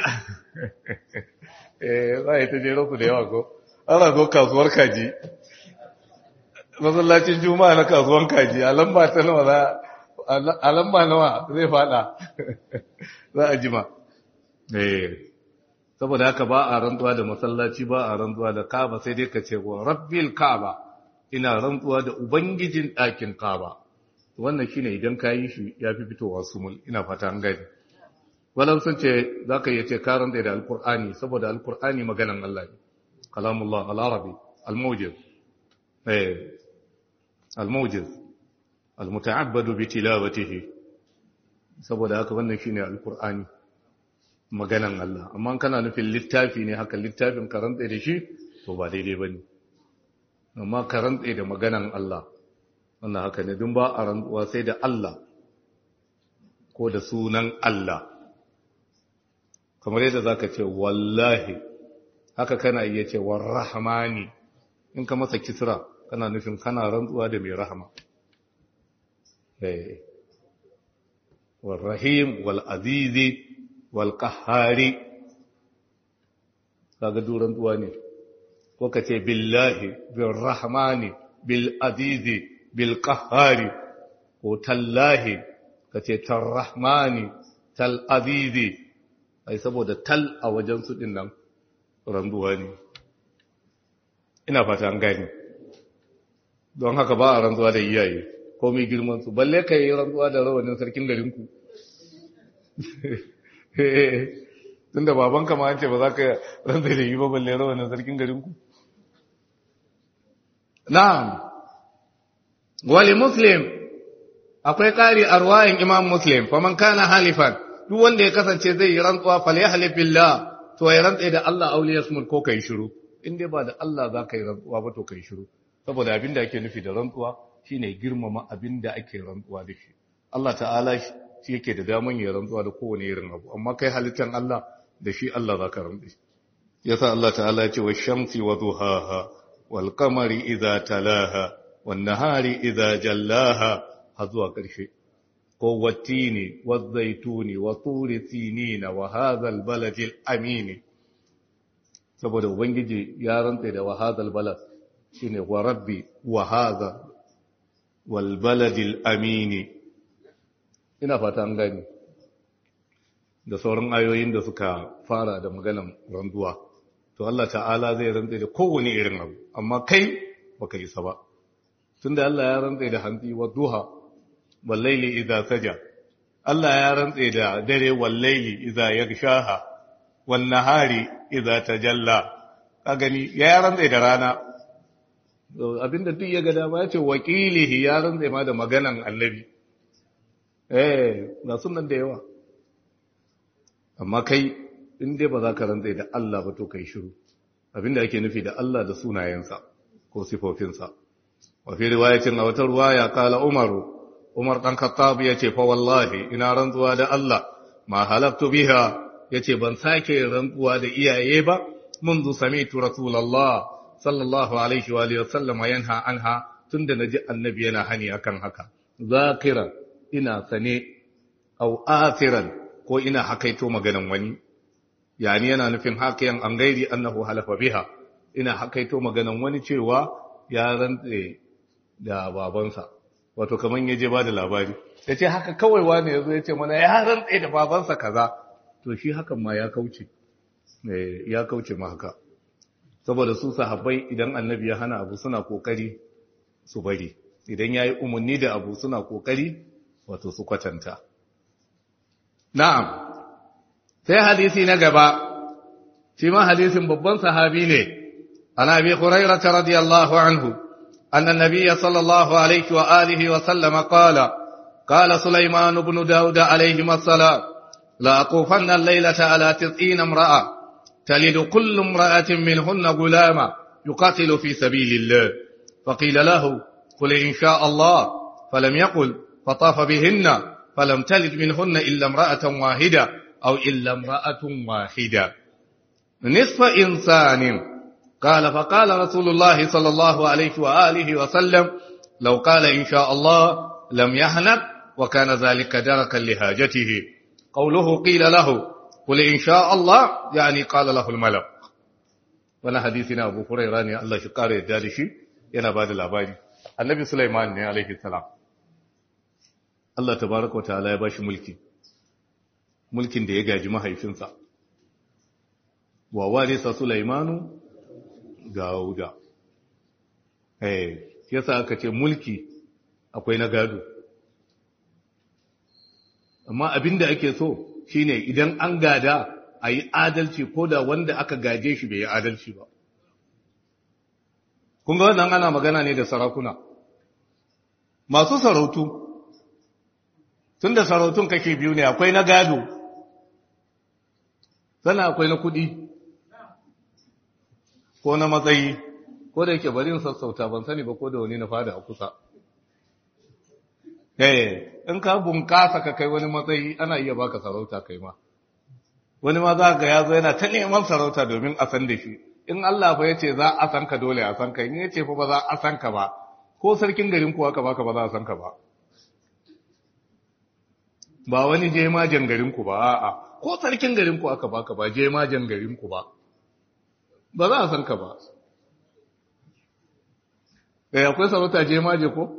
Speaker 1: eh zai ta jero ku da yawa ko ana zo kasuwar kaji masallacin juma'a na kasuwan kaji a lamba ta nawa za a lamba nawa zai fada za a jima eh saboda haka ba a rantsuwa da masallaci ba a rantsuwa da kaba sai dai ka ce wa rabbil kaba ina rantsuwa da ubangijin ɗakin kaba wannan shine idan ka yi shi ya fi fitowa sumul ina fata an gani walan sun ce za ka iya ce ka rantsa da alkur'ani saboda alkur'ani maganan Allah ne kalamullah al-arabi al-mujiz eh al-mujiz al-muta'abbadu bi tilawatihi saboda haka wannan shine alkur'ani maganan Allah amma kana nufin littafi ne haka littafin karanta da shi to ba daidai bane amma karanta da maganan Allah wannan haka ne dun ba a rantsuwa sai da Allah ko da sunan Allah kamar yadda zaka ce wallahi haka kana iya ce warrahmani in ka masa kisra kana nufin kana rantsuwa da mai rahama eh warrahim wal azizi wal qahhari kaga duran tsuwa ne ko ka ce billahi bil rahmani bil azizi bil qahhari ko tallahi ka ce tarrahmani tal azizi ai saboda tal a wajen su din nan randuwa ne ina fata an gani don haka ba a ranzuwa da iyaye komai girman su balle ka yi ranzuwa da rawanin sarkin garinku tun da babanka ma an ce ba za ka ranzai da yi ba balle rawanin sarkin garinku na'am wali muslim akwai ƙari a ruwayin imam muslim faman kana halifan duk wanda ya kasance zai yi rantsuwa fal yahlif billah to ya rantsa da Allah auliya smul ko kai shiru in dai ba da Allah za ka yi rantsuwa ba to kai shiru saboda abin da ake nufi da rantsuwa shine girmama abin da ake rantsuwa da shi Allah ta'ala shi yake da daman ya rantsuwa da kowane irin abu amma kai halittan Allah da shi Allah za ka rantsu yasa Allah ta'ala ya ce wa shamsi wa duhaha wal qamari idza talaha wan nahari idza jallaha har zuwa ƙarshe ko wattini wa zaituni wa turi sinina wa hadha al baladi al amin saboda ubangiji ya rantsa da wa hadha al balad shine wa rabbi wa hadha wal baladi al amin ina fata an gani da sauran ayoyin da suka fara da maganan ranzuwa to Allah ta'ala zai rantsa da kowane irin abu amma kai baka isa ba tunda Allah ya rantsa da hantsi wa duha wal layli idza saja Allah ya rantsa da dare wal layli idza yaghshaha wan nahari idza tajalla ka gani ya rantsa da rana abinda duk ya ga dama ya ce wakilihi ya rantsa ma da maganan annabi eh ga sunan da yawa amma kai in dai ba za ka rantsa da Allah ba to kai shiru abinda ake nufi da Allah da sunayensa ko sifofinsa wa fi riwayatin a wata ruwaya kala umaru umar dan khattab yace fa wallahi ina rantsuwa da Allah ma halaftu biha yace ban sake rantsuwa da iyaye ba منذ سمعت رسول الله صلى الله عليه واله وسلم ينهى عنها tunda naji annabi yana hani akan haka zakira ina sane au asiran ko ina hakaito maganan wani yani yana nufin hakiyan an gairi annahu halafa biha ina hakaito maganan wani cewa ya rantse da babansa wato kaman yaje ba da labari yace haka kawai wani yazo yace mana ya rantse da babansa kaza to shi hakan ma ya kauce eh ya kauce ma haka saboda su sahabbai idan annabi ya hana abu suna kokari su bari idan yayi umarni da abu suna kokari wato su kwatanta na'am sai hadisi na gaba shi ma hadisin babban sahabi ne ana bi hurairah radiyallahu anhu أن النبي صلى الله عليه وآله وسلم قال قال سليمان بن داود عليهما السلام لا أطوفن الليلة على تسعين امرأة تلد كل امرأة منهن غلاما يقاتل في سبيل الله فقيل له قل إن شاء الله فلم يقل فطاف بهن فلم تلد منهن إلا امرأة واحدة أو إلا امرأة واحدة نصف إنسان قال فقال رسول الله صلى الله عليه وآله وسلم لو قال إن شاء الله لم يهنك وكان ذلك دركا لهاجته قوله قيل له قل إن شاء الله يعني قال له الملك وانا حديثنا أبو هريرة ne Allah shi kare yadda da shi yana bada labari annabi Sulaiman ne alaihi salam Allah tabaraka wa ta'ala ya bashi mulki mulkin da ya gaji mahaifinsa wa warisa Sulaimanu Dawuda eh yasa aka ce mulki akwai na gado amma abinda ake so shine idan an gada a yi adalci ko da wanda aka gaje shi bai yi adalci ba kun ga wannan ana magana ne da sarakuna masu sarautu tun da sarautun kake biyu ne akwai na gado sannan akwai na kudi ko na matsayi ko da yake bari sassauta ban sani ba ko da wani na fada a kusa eh in ka bunkasa ka kai wani matsayi ana iya baka sarauta kai ma wani ma za ga ya zo yana ta neman sarauta domin a san da shi in Allah fa yace za a san ka dole a san ka in yace fa ba za a san ka ba ko sarkin garin ku aka baka ba za a san ka ba ba wani jemajen garin ku ba a'a ko sarkin garin ku aka baka ba jemajen garin ku ba ba za a san ka ba eh akwai sarauta jemaje ko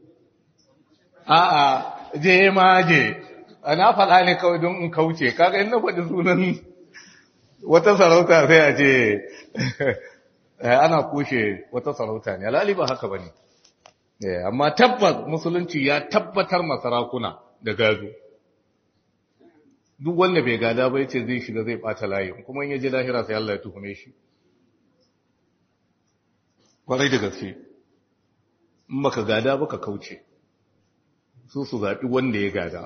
Speaker 1: a'a jemaje ana faɗa ne kawai don in kauce kaga in na faɗi sunan wata sarauta sai a ce ana kushe wata sarauta ne alali ba haka bane amma tabbas musulunci ya tabbatar masarakuna da gado duk wanda bai gada ba yace zai shiga zai bata layin kuma in yaje lahira sai Allah ya tuhume shi kwarai da gaske in baka gada baka kauce su su zaɓi wanda ya gada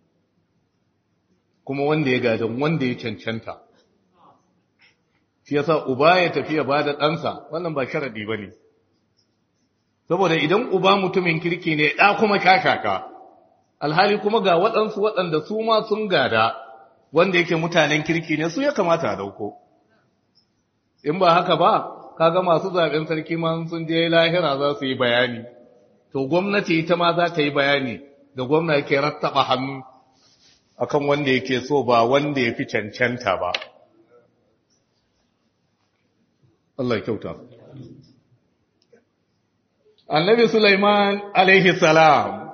Speaker 1: kuma wanda ya gadan wanda ya cancanta shi yasa uba ya tafi ya bada ɗansa wannan ba sharadi ba ne saboda idan uba mutumin kirki ne ɗa kuma shashaka alhali kuma ga waɗansu waɗanda su ma sun gada wanda yake mutanen kirki ne su ya kamata a dauko in ba haka ba kaga masu zaɓen sarki ma sun je lahira za su yi bayani to gwamnati ita ma za ta yi bayani da gwamna yake rattaba hannu akan wanda yake so ba wanda ya fi cancanta ba Allah kyauta annabi Sulaiman alaihi salam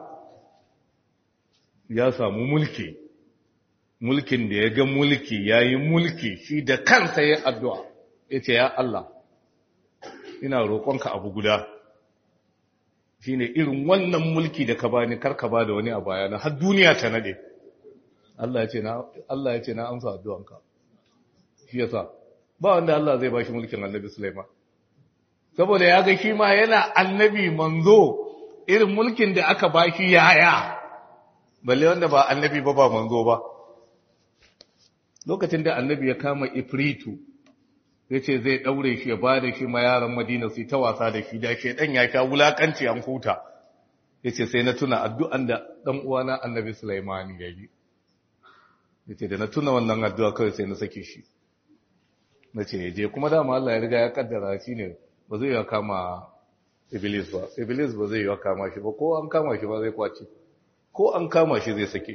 Speaker 1: ya samu mulki mulkin da ya ga mulki ya yi mulki shi da kansa ya addu'a ya ce ya Allah ina roƙonka abu guda shi ne irin wannan mulki da ka bani karka ba da wani a bayana har duniya ta nade Allah ya ce na amsa addu'anka shi yasa ba wanda Allah zai bashi mulkin annabi Sulaiman saboda ya ga shi ma yana annabi manzo irin mulkin da aka bashi yaya balle wanda ba annabi ba ba manzo ba lokacin da annabi ya kama ifritu ya ce zai ɗaure shi ya ba da shi ma yaran madina su ta wasa da shi da shaidan ya sha wulakanci an huta ya ce sai na tuna addu'an da ɗan uwana annabi Sulaiman ya yi ya ce da na tuna wannan addu'a kawai sai na sake shi na ce je kuma dama Allah ya riga ya kaddara shi ne ba zai ya kama iblis ba iblis ba zai ya kama shi ba ko an kama shi ba zai kwace ko an kama shi zai sake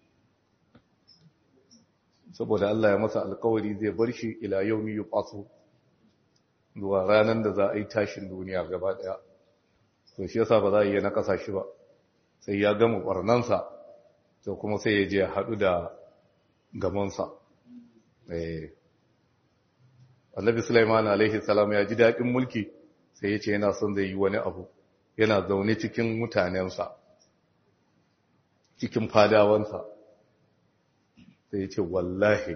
Speaker 1: saboda Allah ya masa alkawari zai bar shi ila yaumi yuqasu zuwa ranar da za a yi tashin duniya gaba daya to shi yasa ba za a yi na kasa shi ba sai ya gama barnansa to kuma sai ya je haɗu da gamansa eh Annabi Sulaiman alaihi salam ya ji daɗin mulki sai ya ce yana son zai yi wani abu yana zaune cikin mutanensa cikin fadawansa sai ya ce wallahi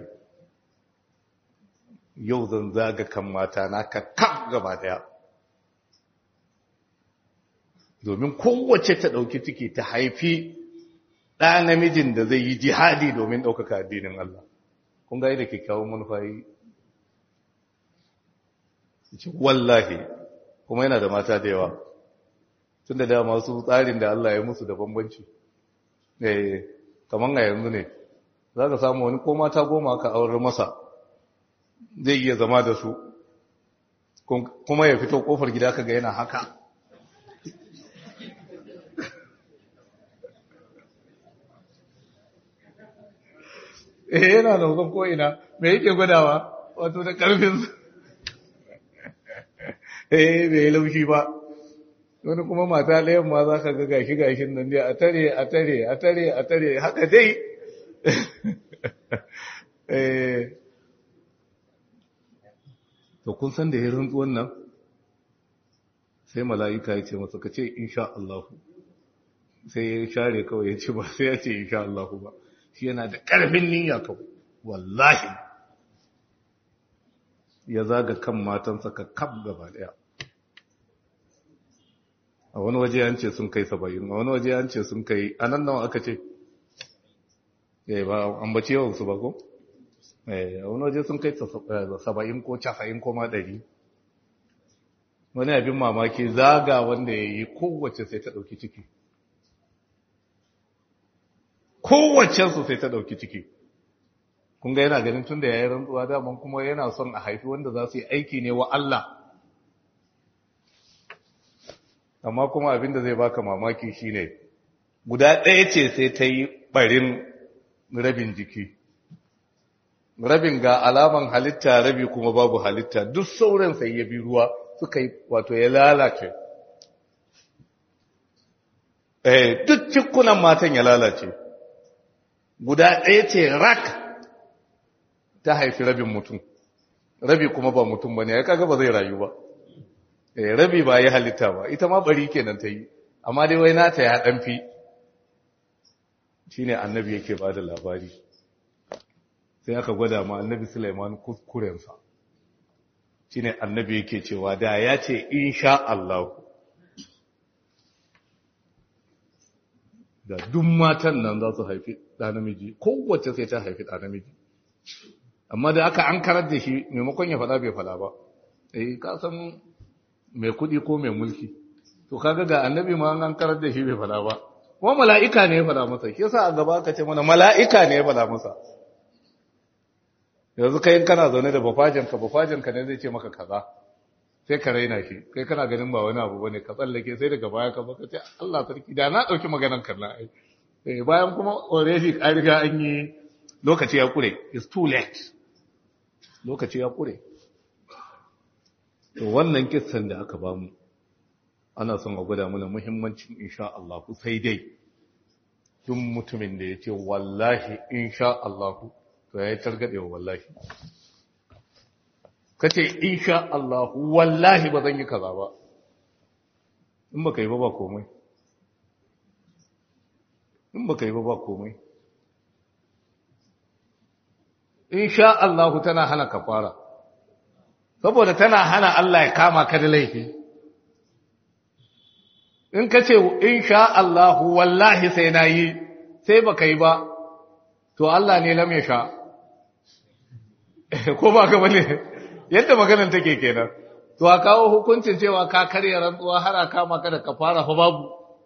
Speaker 1: yau zan zaga kan mata na ka kaf gaba daya domin kowace ta ɗauki ciki ta haifi ɗa namijin da zai yi jihadi domin ɗaukaka addinin Allah kun ga da kyakkyawan manufa yi wallahi kuma yana da mata da yawa tun da dama su tsarin da Allah ya musu da bambanci eh kaman a yanzu ne za ka samu wani ko mata goma ka aure masa zai iya zama da su kuma ya fito kofar gida ka ga yana haka eh yana da hukun ko'ina me yake gwadawa wato da ƙarfinsu eh bai laushi ba wani kuma mata ɗayan ma za ka ga gashi gashin nan dai a tare a tare a tare a tare haka dai to kun san da ya rantsuwan nan sai mala'ika ya ce masa ka ce insha Allah sai ya share kawai ya ce ba sai ya ce insha Allah ba shi yana da ƙarfin niyya kawai wallahi ya zaga kan matansa ka kaf gaba daya a wani waje an ce sun kai saba'in a wani waje an ce sun kai a nan nawa aka ce ya ba an bace yawansu ba ko a wani waje sun kai saba'in ko casa'in ko ma ɗari wani abin mamaki zaga wanda ya yi kowace sai ta ɗauki ciki kowacensu sai ta ɗauki ciki kun ga yana ganin tun da ya yi rantsuwa daman kuma yana son a haifi wanda za su yi aiki ne wa Allah amma kuma abinda zai baka mamaki shine guda ɗaya ce sai ta yi ɓarin rabin jiki rabin ga alaman halitta rabi kuma babu halitta duk sauran sai ya bi ruwa suka yi wato ya lalace eh duk cikunan matan ya lalace guda ɗaya ce rak ta haifi rabin mutum rabi kuma ba mutum ba ne ya kaga ba zai rayu ba eh rabi ba ya halitta ba ita ma bari kenan ta yi amma dai wai nata ya dan fi shine annabi yake ba da labari sai aka gwada ma annabi Sulaiman kuskurensa shine annabi yake cewa da ya ce insha Allah da duk matan nan za su haifi ɗa namiji kowace sai ta haifi ɗa namiji amma da aka an karar da shi maimakon ya faɗa bai faɗa ba eh ka san mai kuɗi ko mai mulki to kaga ga annabi ma an karar da shi bai faɗa ba kuma mala'ika ne ya faɗa masa shi yasa a gaba aka ce mana mala'ika ne ya faɗa masa yanzu kai kana zaune da bafajanka bafajanka ne zai ce maka kaza sai ka raina shi kai kana ganin ba wani abu bane ka tsallake sai daga baya ka baka ce Allah sarki da na dauki maganar kalla ai eh bayan kuma already an riga an yi lokaci ya kure it's too late lokaci ya kure to wannan kissan da aka bamu ana son a gwada mana muhimmancin insha Allah sai dai duk mutumin da ya ce wallahi insha Allah to ya yi targaɗewa wallahi ka ce insha Allah wallahi ba zan yi kaza ba in ba ka yi ba ba komai in ba ka yi ba ba komai insha Allah tana hana kafara saboda tana hana Allah ya kama ka da laifi in ka ce insha Allah wallahi sai na yi sai ba ka yi ba to Allah ne lam ya sha ko ba ka bane yadda maganar take kenan to a kawo hukuncin cewa ka karya rantsuwa har a kama ka da kafara fa babu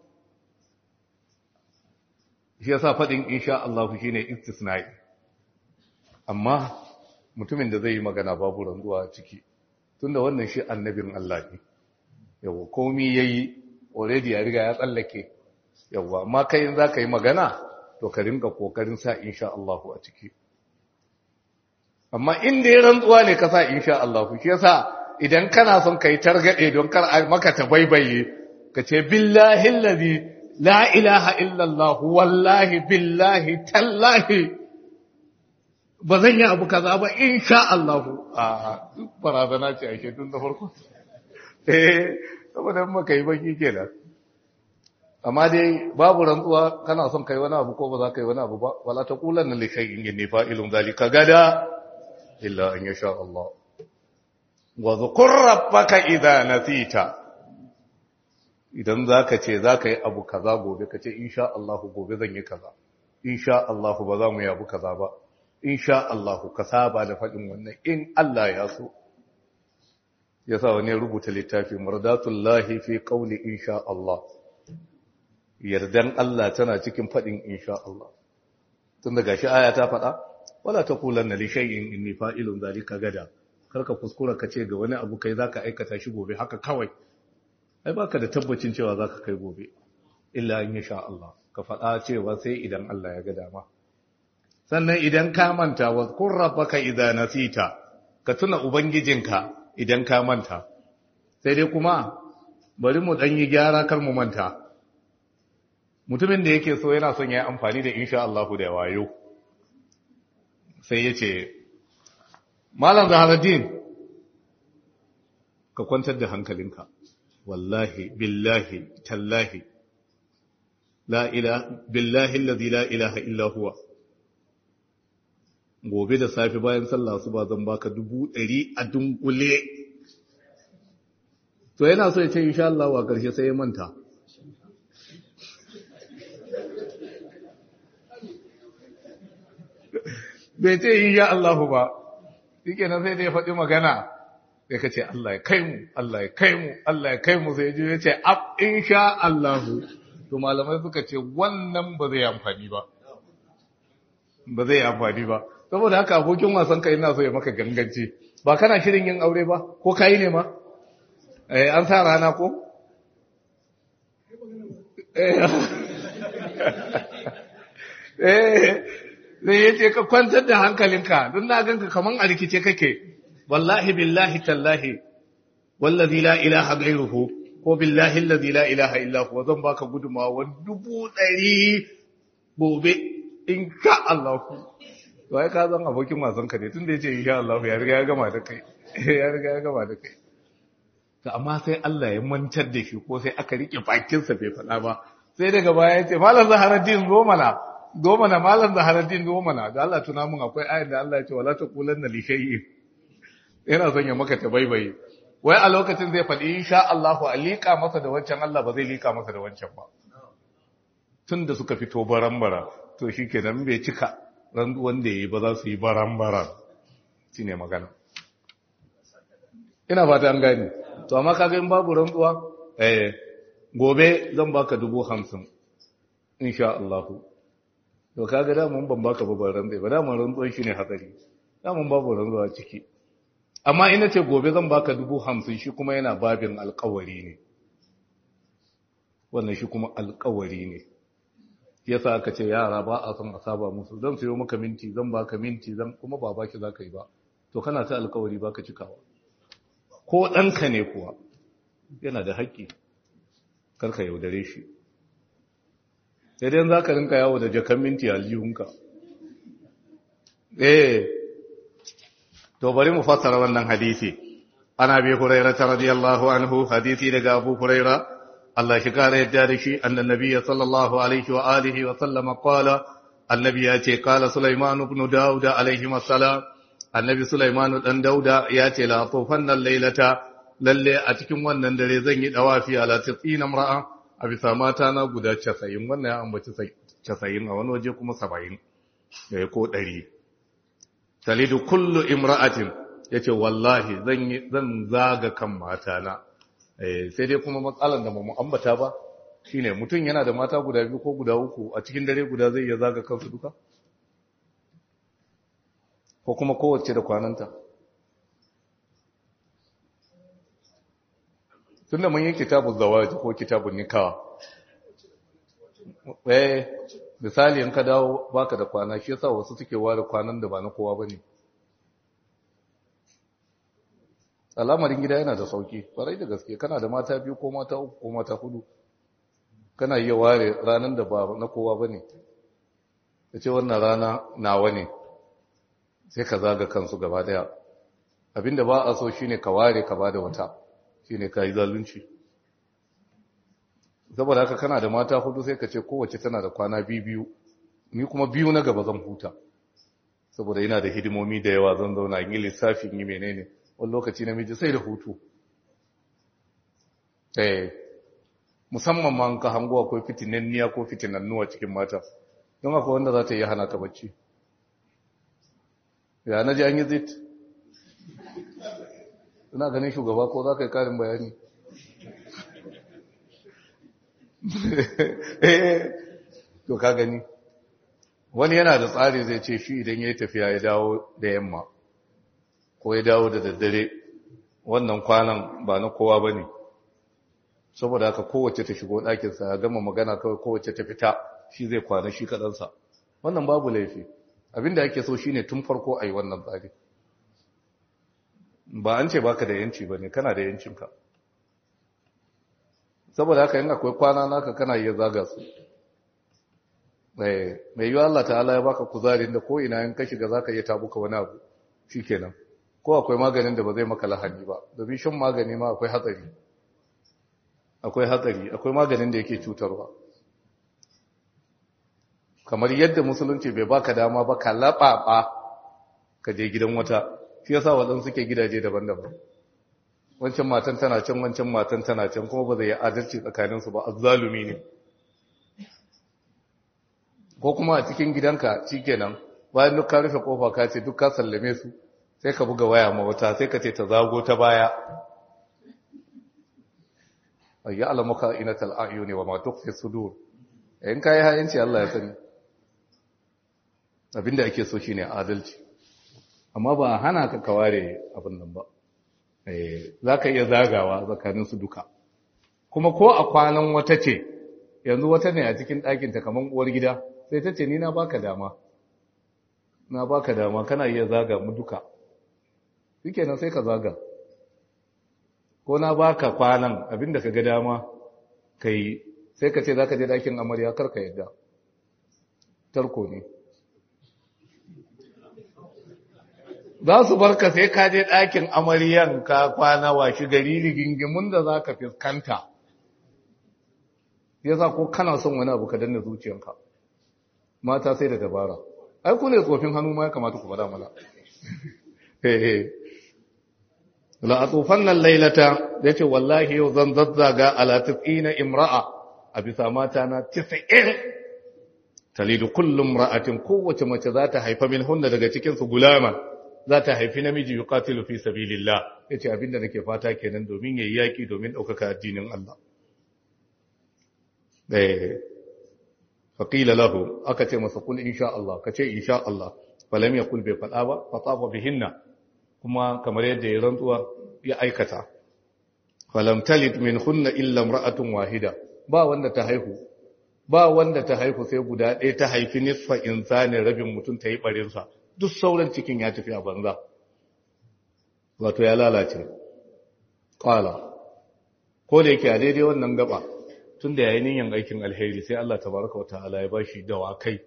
Speaker 1: shi yasa fadin insha Allah shine istisna'i amma mutumin da zai yi magana babu rantsuwa ciki tunda wannan shi annabin Allah ne yawa komai yayi already ya riga ya tsallake yawa amma kai in zaka yi magana to ka rinka kokarin sa insha Allah a ciki amma inda ya rantsuwa ne ka sa insha Allah shi yasa idan kana son kai targade don kar maka ta baibaye ka ce billahi allazi la ilaha illa Allah wallahi billahi tallahi ba zan yi abu kaza ba insha Allah a barazana ce ake tun da farko eh saboda maka yi baki kenan amma dai babu rantsuwa kana son kai wani abu ko ba za ka yi wani abu ba wala taqulanna li shay'in inni fa'ilun zalika gada إلا أن يشاء الله وذكر ربك إذا نسيت idan za ka ce za ka yi abu kaza gobe ka ce insha Allahu gobe zan yi kaza insha Allahu ba za mu yi abu kaza ba insha Allahu ka saba da faɗin wannan in Allah ya so ya sa wani rubuta littafi murdatullahi fi qawli insha Allah yardan Allah tana cikin faɗin insha Allah tun daga shi aya ta faɗa wala taqulanna li shay'in inni fa'ilun zalika gada karka kuskura ka ce ga wani abu kai zaka aikata shi gobe haka kawai ai baka da tabbacin cewa zaka kai gobe illa in sha Allah ka faɗa cewa sai idan Allah ya ga dama sannan idan ka manta wa kun rabbaka idza nasita ka tuna ubangijinka idan ka manta sai dai kuma bari mu dan yi gyara kar mu manta mutumin da yake so yana son ya yi amfani da insha Allah da wayo sai ya ce malam zaharuddin ka kwantar da hankalinka wallahi billahi tallahi la ilaha billahi allazi la ilaha illa huwa gobe da safi bayan sallah su ba zan baka dubu ɗari a dunkule to yana so ya ce insha Allah wa ƙarshe sai ya manta bai ce insha Allah ba shike nan sai dai faɗi magana sai ka ce Allah ya kai mu Allah ya kai mu Allah ya kai mu sai ya ce ab insha Allah to malamai suka ce wannan ba zai amfani ba ba zai amfani ba saboda haka abokin wasan ka ina so ya maka ganganci ba kana shirin yin aure ba ko kai ne ma eh an sa rana ko eh eh zai yace ka kwantar da hankalinka don na ganka kaman a rikice kake wallahi billahi tallahi wallazi la ilaha ghairuhu ko billahi allazi la ilaha illa huwa zan baka gudumawa dubu ɗari gobe in sha Allah to ai ka zan abokin wasan ka ne tunda yace insha Allah ya riga ya gama da kai ya riga ya gama da kai to amma sai Allah ya mantar da shi ko sai aka rike bakin sa bai faɗa ba sai daga baya yace malam zaharaddin zo mana zo mana malam zaharaddin zo mana da Allah tuna mun akwai ayat da Allah ya ce wala taqulanna li shay'in yana son ya maka tabaibayi wai a lokacin zai faɗi insha Allah a liƙa masa da wancan Allah ba zai liƙa masa da wancan ba tun da suka fito barambara to shi kenan bai cika randuwan da ya yi ba za su yi barambara shi ne magana ina fata an gani to amma kaga in babu rantsuwa eh gobe zan baka dubu hamsin insha Allah to kaga da mun ban baka babban rantsuwa ba da mun rantsuwan shi ne hatsari da mun babu rantsuwa ciki amma ina ce gobe zan baka dubu hamsin shi kuma yana babin alkawari ne wannan shi kuma alkawari ne yasa aka ce yara ba a son a saba musu zan sayo maka minti zan baka minti zan kuma ba baki za ka yi ba to kana ta alkawari baka cikawa ko ɗanka ne kuwa yana da haƙƙi karka yaudare shi sai dai za ka rinka yawo da jakan minti aljihunka eh to bari mu fassara wannan hadisi ana bi hurairah radiyallahu anhu hadisi daga abu hurairah Allah shi kare yadda da shi annan nabiyyi sallallahu alaihi wa alihi wa sallama qala annabi ya ce qala sulaiman ibn daud alaihi wassalam annabi sulaiman dan dauda ya ce la tufanna laylata lalle a cikin wannan dare zan yi dawafi ala tisina mar'a a bisa mata na guda 90 wannan ya ambaci 90 a wani waje kuma 70 ko 100 talidu kullu imra'atin yace wallahi zan zan zaga kan matana eh sai dai kuma matsalan da mu ambata ba shine mutum yana da mata guda biyu ko guda uku a cikin dare guda zai iya zaga kansu duka ko kuma kowace da kwananta tunda mun yi kitabun zawaji ko kitabun nikawa eh misali in ka dawo baka da kwana shi yasa wasu suke ware kwanan da ba na kowa bane al'amarin gida yana da sauki farai da gaske kana da mata biyu ko mata uku ko mata hudu kana iya ware ranar da ba na kowa bane ce wannan rana nawa ne sai ka zaga kansu gaba daya abinda ba a so shine ka ware ka bada wata shine kai zalunci saboda haka kana da mata hudu sai ka ce kowace tana da kwana biyu ni kuma biyu na gaba zan huta saboda ina da hidimomi da yawa zan zauna in yi lissafin yi menene wani lokaci namiji sai da hutu eh musamman ma ka hango akwai fitinanniya ko fitinannuwa cikin mata don akwai wanda za ta yi hana ka bacci ya na ji an yi zit ina ganin shugaba ko za ka yi karin bayani to ka gani wani yana da tsari zai ce shi idan ya yi tafiya ya dawo da yamma ko ya dawo da daddare wannan kwanan ba na kowa ba ne saboda haka kowace ta shigo ɗakinsa ya gama magana kawai kowace ta fita shi zai kwana shi kaɗansa wannan babu laifi abinda ake so shine tun farko a yi wannan tsari ba an ce baka da yanci ba ne kana da yancinka saboda haka yin akwai kwana naka kana iya zaga su mai yiwu Allah ta'ala ya baka kuzarin da ko ina yin ka shiga zaka iya tabuka wani abu shikenan ko akwai maganin da ba zai maka lahani ba domin shan magani ma akwai hatsari akwai hatsari akwai maganin da yake cutarwa kamar yadda musulunci bai baka dama ba ka laɓaɓa ka je gidan wata shi yasa waɗansu suke gidaje daban-daban wancan matan tana can wancan matan tana can kuma ba zai yi adalci tsakaninsu ba azzalumi ne ko kuma a cikin gidanka shikenan bayan duk ka rufe kofa ka ce duk ka sallame su sai ka buga waya ma wata sai ka ce ta zago ta baya ay ya'lamuka inatal a'yuni wa ma tukhfi sudur in kai hayanci Allah ya sani abinda ake so shine adalci amma ba hana ka kaware abin nan ba eh zaka iya zagawa tsakanin su duka kuma ko a kwanan wata ce yanzu wata ne a cikin ɗakin ta kaman uwar gida sai ta ce ni na baka dama na baka dama kana iya zaga mu duka shikenan sai ka zaga ko na baka kwanan abinda ka ga dama kai sai ka ce zaka je ɗakin amarya kar ka yadda tarko ne za su barka sai ka je ɗakin amaryan ka kwana washi gari rigingimun da za ka fuskanta yasa ko kana son wani abu ka danna zuciyanka mata sai da dabara ai ku ne tsofin hannu ma ya kamata ku faɗa mana la atufan nan lailata yace wallahi yau zan zazzaga ala tis'ina imra'a a bisa mata na 90 talidu kullum ra'atin kowace mace za ta haifa min hunna daga cikin su gulama za ta haifi namiji yuqatilu fi sabilillah yace abinda nake fata kenan domin yayi yaki domin daukaka addinin Allah eh faqila lahu aka ce masa kul insha Allah kace insha Allah falam yakul bai fada ba fatafa bihinna kuma kamar yadda ya rantsuwa ya aikata falam talid min hunna illa imra'atun wahida ba wanda ta haihu ba wanda ta haihu sai guda ɗaya ta haifi nisfa insani rabin mutum ta yi barinsa duk sauran cikin ya tafi a banza wato ya lalace ƙwala ko da yake a daidai wannan gaba tun da yayin yin aikin alheri sai Allah tabaraka wata'ala ya bashi dawakai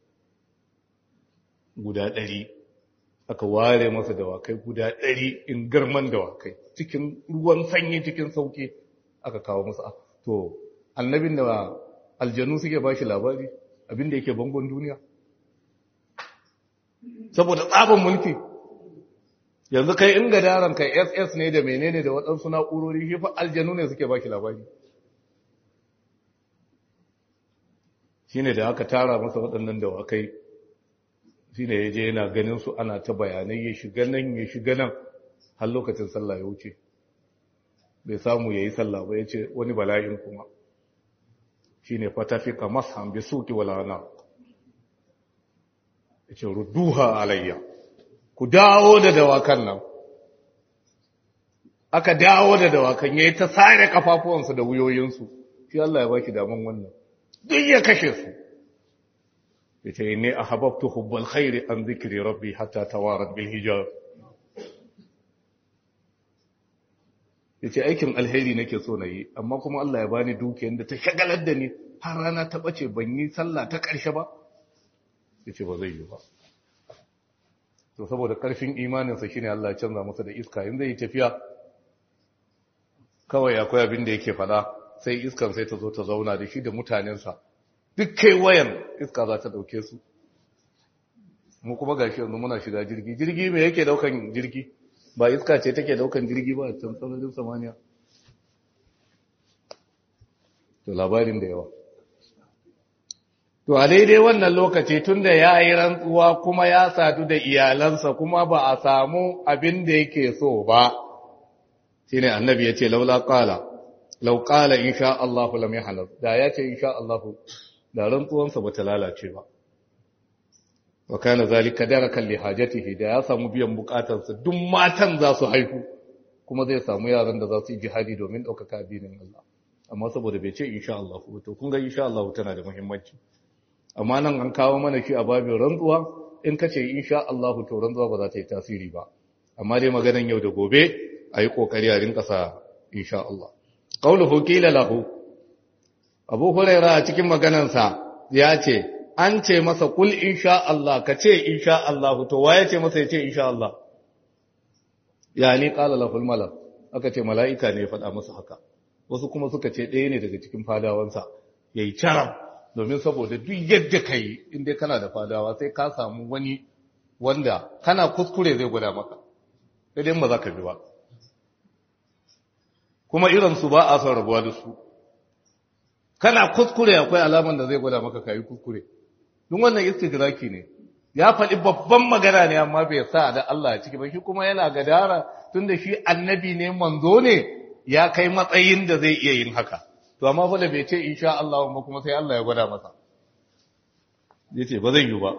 Speaker 1: guda ɗari aka ware masa dawakai guda ɗari in girman dawakai cikin ruwan sanyi cikin sauki aka kawo masa to annabin da aljanu suke bashi labari abinda yake bangon duniya saboda tsabin mulki yanzu kai in gadaran kai ss ne da menene da waɗansu na'urori shi fa aljanu ne suke baki labari shi ne da aka tara masa waɗannan dawakai shi ne ya je yana ganin su ana ta bayanai ya shiga nan ya shiga nan har lokacin sallah ya wuce bai samu ya yi sallah ba ya ce wani bala'in kuma shi ne fatafika mashan bi suki walana ya ce rudduha alayya ku dawo da dawakan nan aka dawo da dawakan ya yi ta sare kafafuwansu da wuyoyinsu shi Allah ya baki daman wannan duk ya kashe su ya ce ne a hababtu hubbal khairi an zikiri rabbi hatta tawarat bil hijab ya ce aikin alheri nake so na yi amma kuma Allah ya bani dukiyar da ta shagalar da ni har rana ta bace ban yi sallah ta ƙarshe ba ya ce ba zai yi ba to saboda ƙarfin imaninsa shine Allah ya canza masa da iska in zai yi tafiya kawai akwai abin da yake fada sai iskan sai ta zo ta zauna da shi da mutanensa duk kai wayan iska za ta dauke su mu kuma gashi yanzu muna shiga jirgi jirgi me yake daukan jirgi ba iska ce take daukan jirgi ba a can sararin samaniya to labarin da yawa to a daidai wannan lokaci tun da ya yi rantsuwa kuma ya sadu da iyalansa kuma ba a samu abin da yake so ba shi ne annabi ya ce laula ƙala lau ƙala insha Allahu lam yahnas da ya ce insha Allahu da rantsuwansa ba ta lalace ba wa kana zalika darakan li hajatihi da ya samu biyan bukatarsa duk matan za su haihu kuma zai samu yaran da za su yi jihadi domin ɗaukaka addinin Allah amma saboda bai ce insha Allah to kun ga insha Allah tana da muhimmanci amma nan an kawo mana shi a babin rantsuwa in ka ce insha Allah to rantsuwa ba za ta yi tasiri ba amma dai maganan yau da gobe a yi kokari a rinka sa insha Allah qauluhu qila lahu Abu Hurairah a cikin maganansa ya ce an ce masa kul insha Allah ka ce insha Allah to waye ce masa ya ce insha Allah yani qala lahul malak aka ce mala'ika ne ya faɗa masa haka wasu kuma suka ce ɗaya ne daga cikin fadawansa yayi charam domin saboda duk yadda kai inda kana da fadawa sai ka samu wani wanda kana kuskure zai gwada maka sai dai ba za ka bi ba kuma irin su ba a son rabuwa da su kana kuskure akwai alaman da zai gwada maka kayi kuskure duk wannan istidraki ne ya faɗi babban magana ne amma bai sa da Allah ciki ba shi kuma yana gadara tunda shi annabi ne manzo ne ya kai matsayin da zai iya yin haka to amma fa da bai ce insha Allah ba kuma sai Allah ya gwada masa yace ba zai yi ba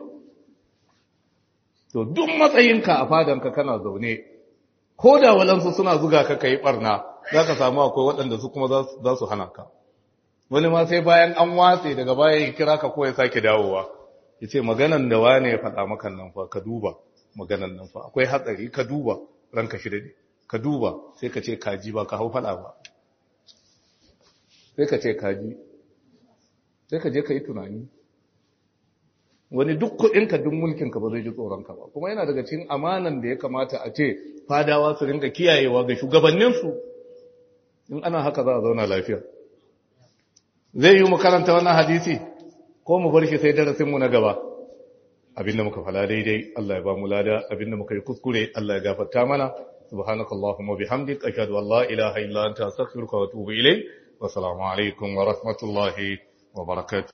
Speaker 1: to duk matsayinka a fadanka kana zaune ko da walansu suna zuga ka kai barna zaka samu akwai waɗanda su kuma za su hana ka wani ma sai bayan an watse daga baya ya kira ka ko ya sake dawowa ya ce maganan da wane ya faɗa maka nan fa ka duba maganan nan fa akwai hatsari ka duba ranka shi daɗe ka duba sai ka ce kaji ba ka hau faɗa ba sai ka ce kaji sai ka je ka yi tunani wani duk kuɗinka duk mulkinka ba zai ji tsoronka ba kuma yana daga cikin amanan da ya kamata a ce fadawa su rinka kiyayewa ga shugabanninsu in ana haka za a zauna lafiya zai yi mu karanta wannan hadisi ko mu bar shi sai darasinmu na gaba abinda muka fala daidai Allah ya ba mu lada abinda muka yi kuskure Allah ya gafarta mana subhanakallahumma bihamdik ashhadu an la ilaha illa anta astaghfiruka wa atubu ilayk wa assalamu alaikum wa rahmatullahi wa barakatuh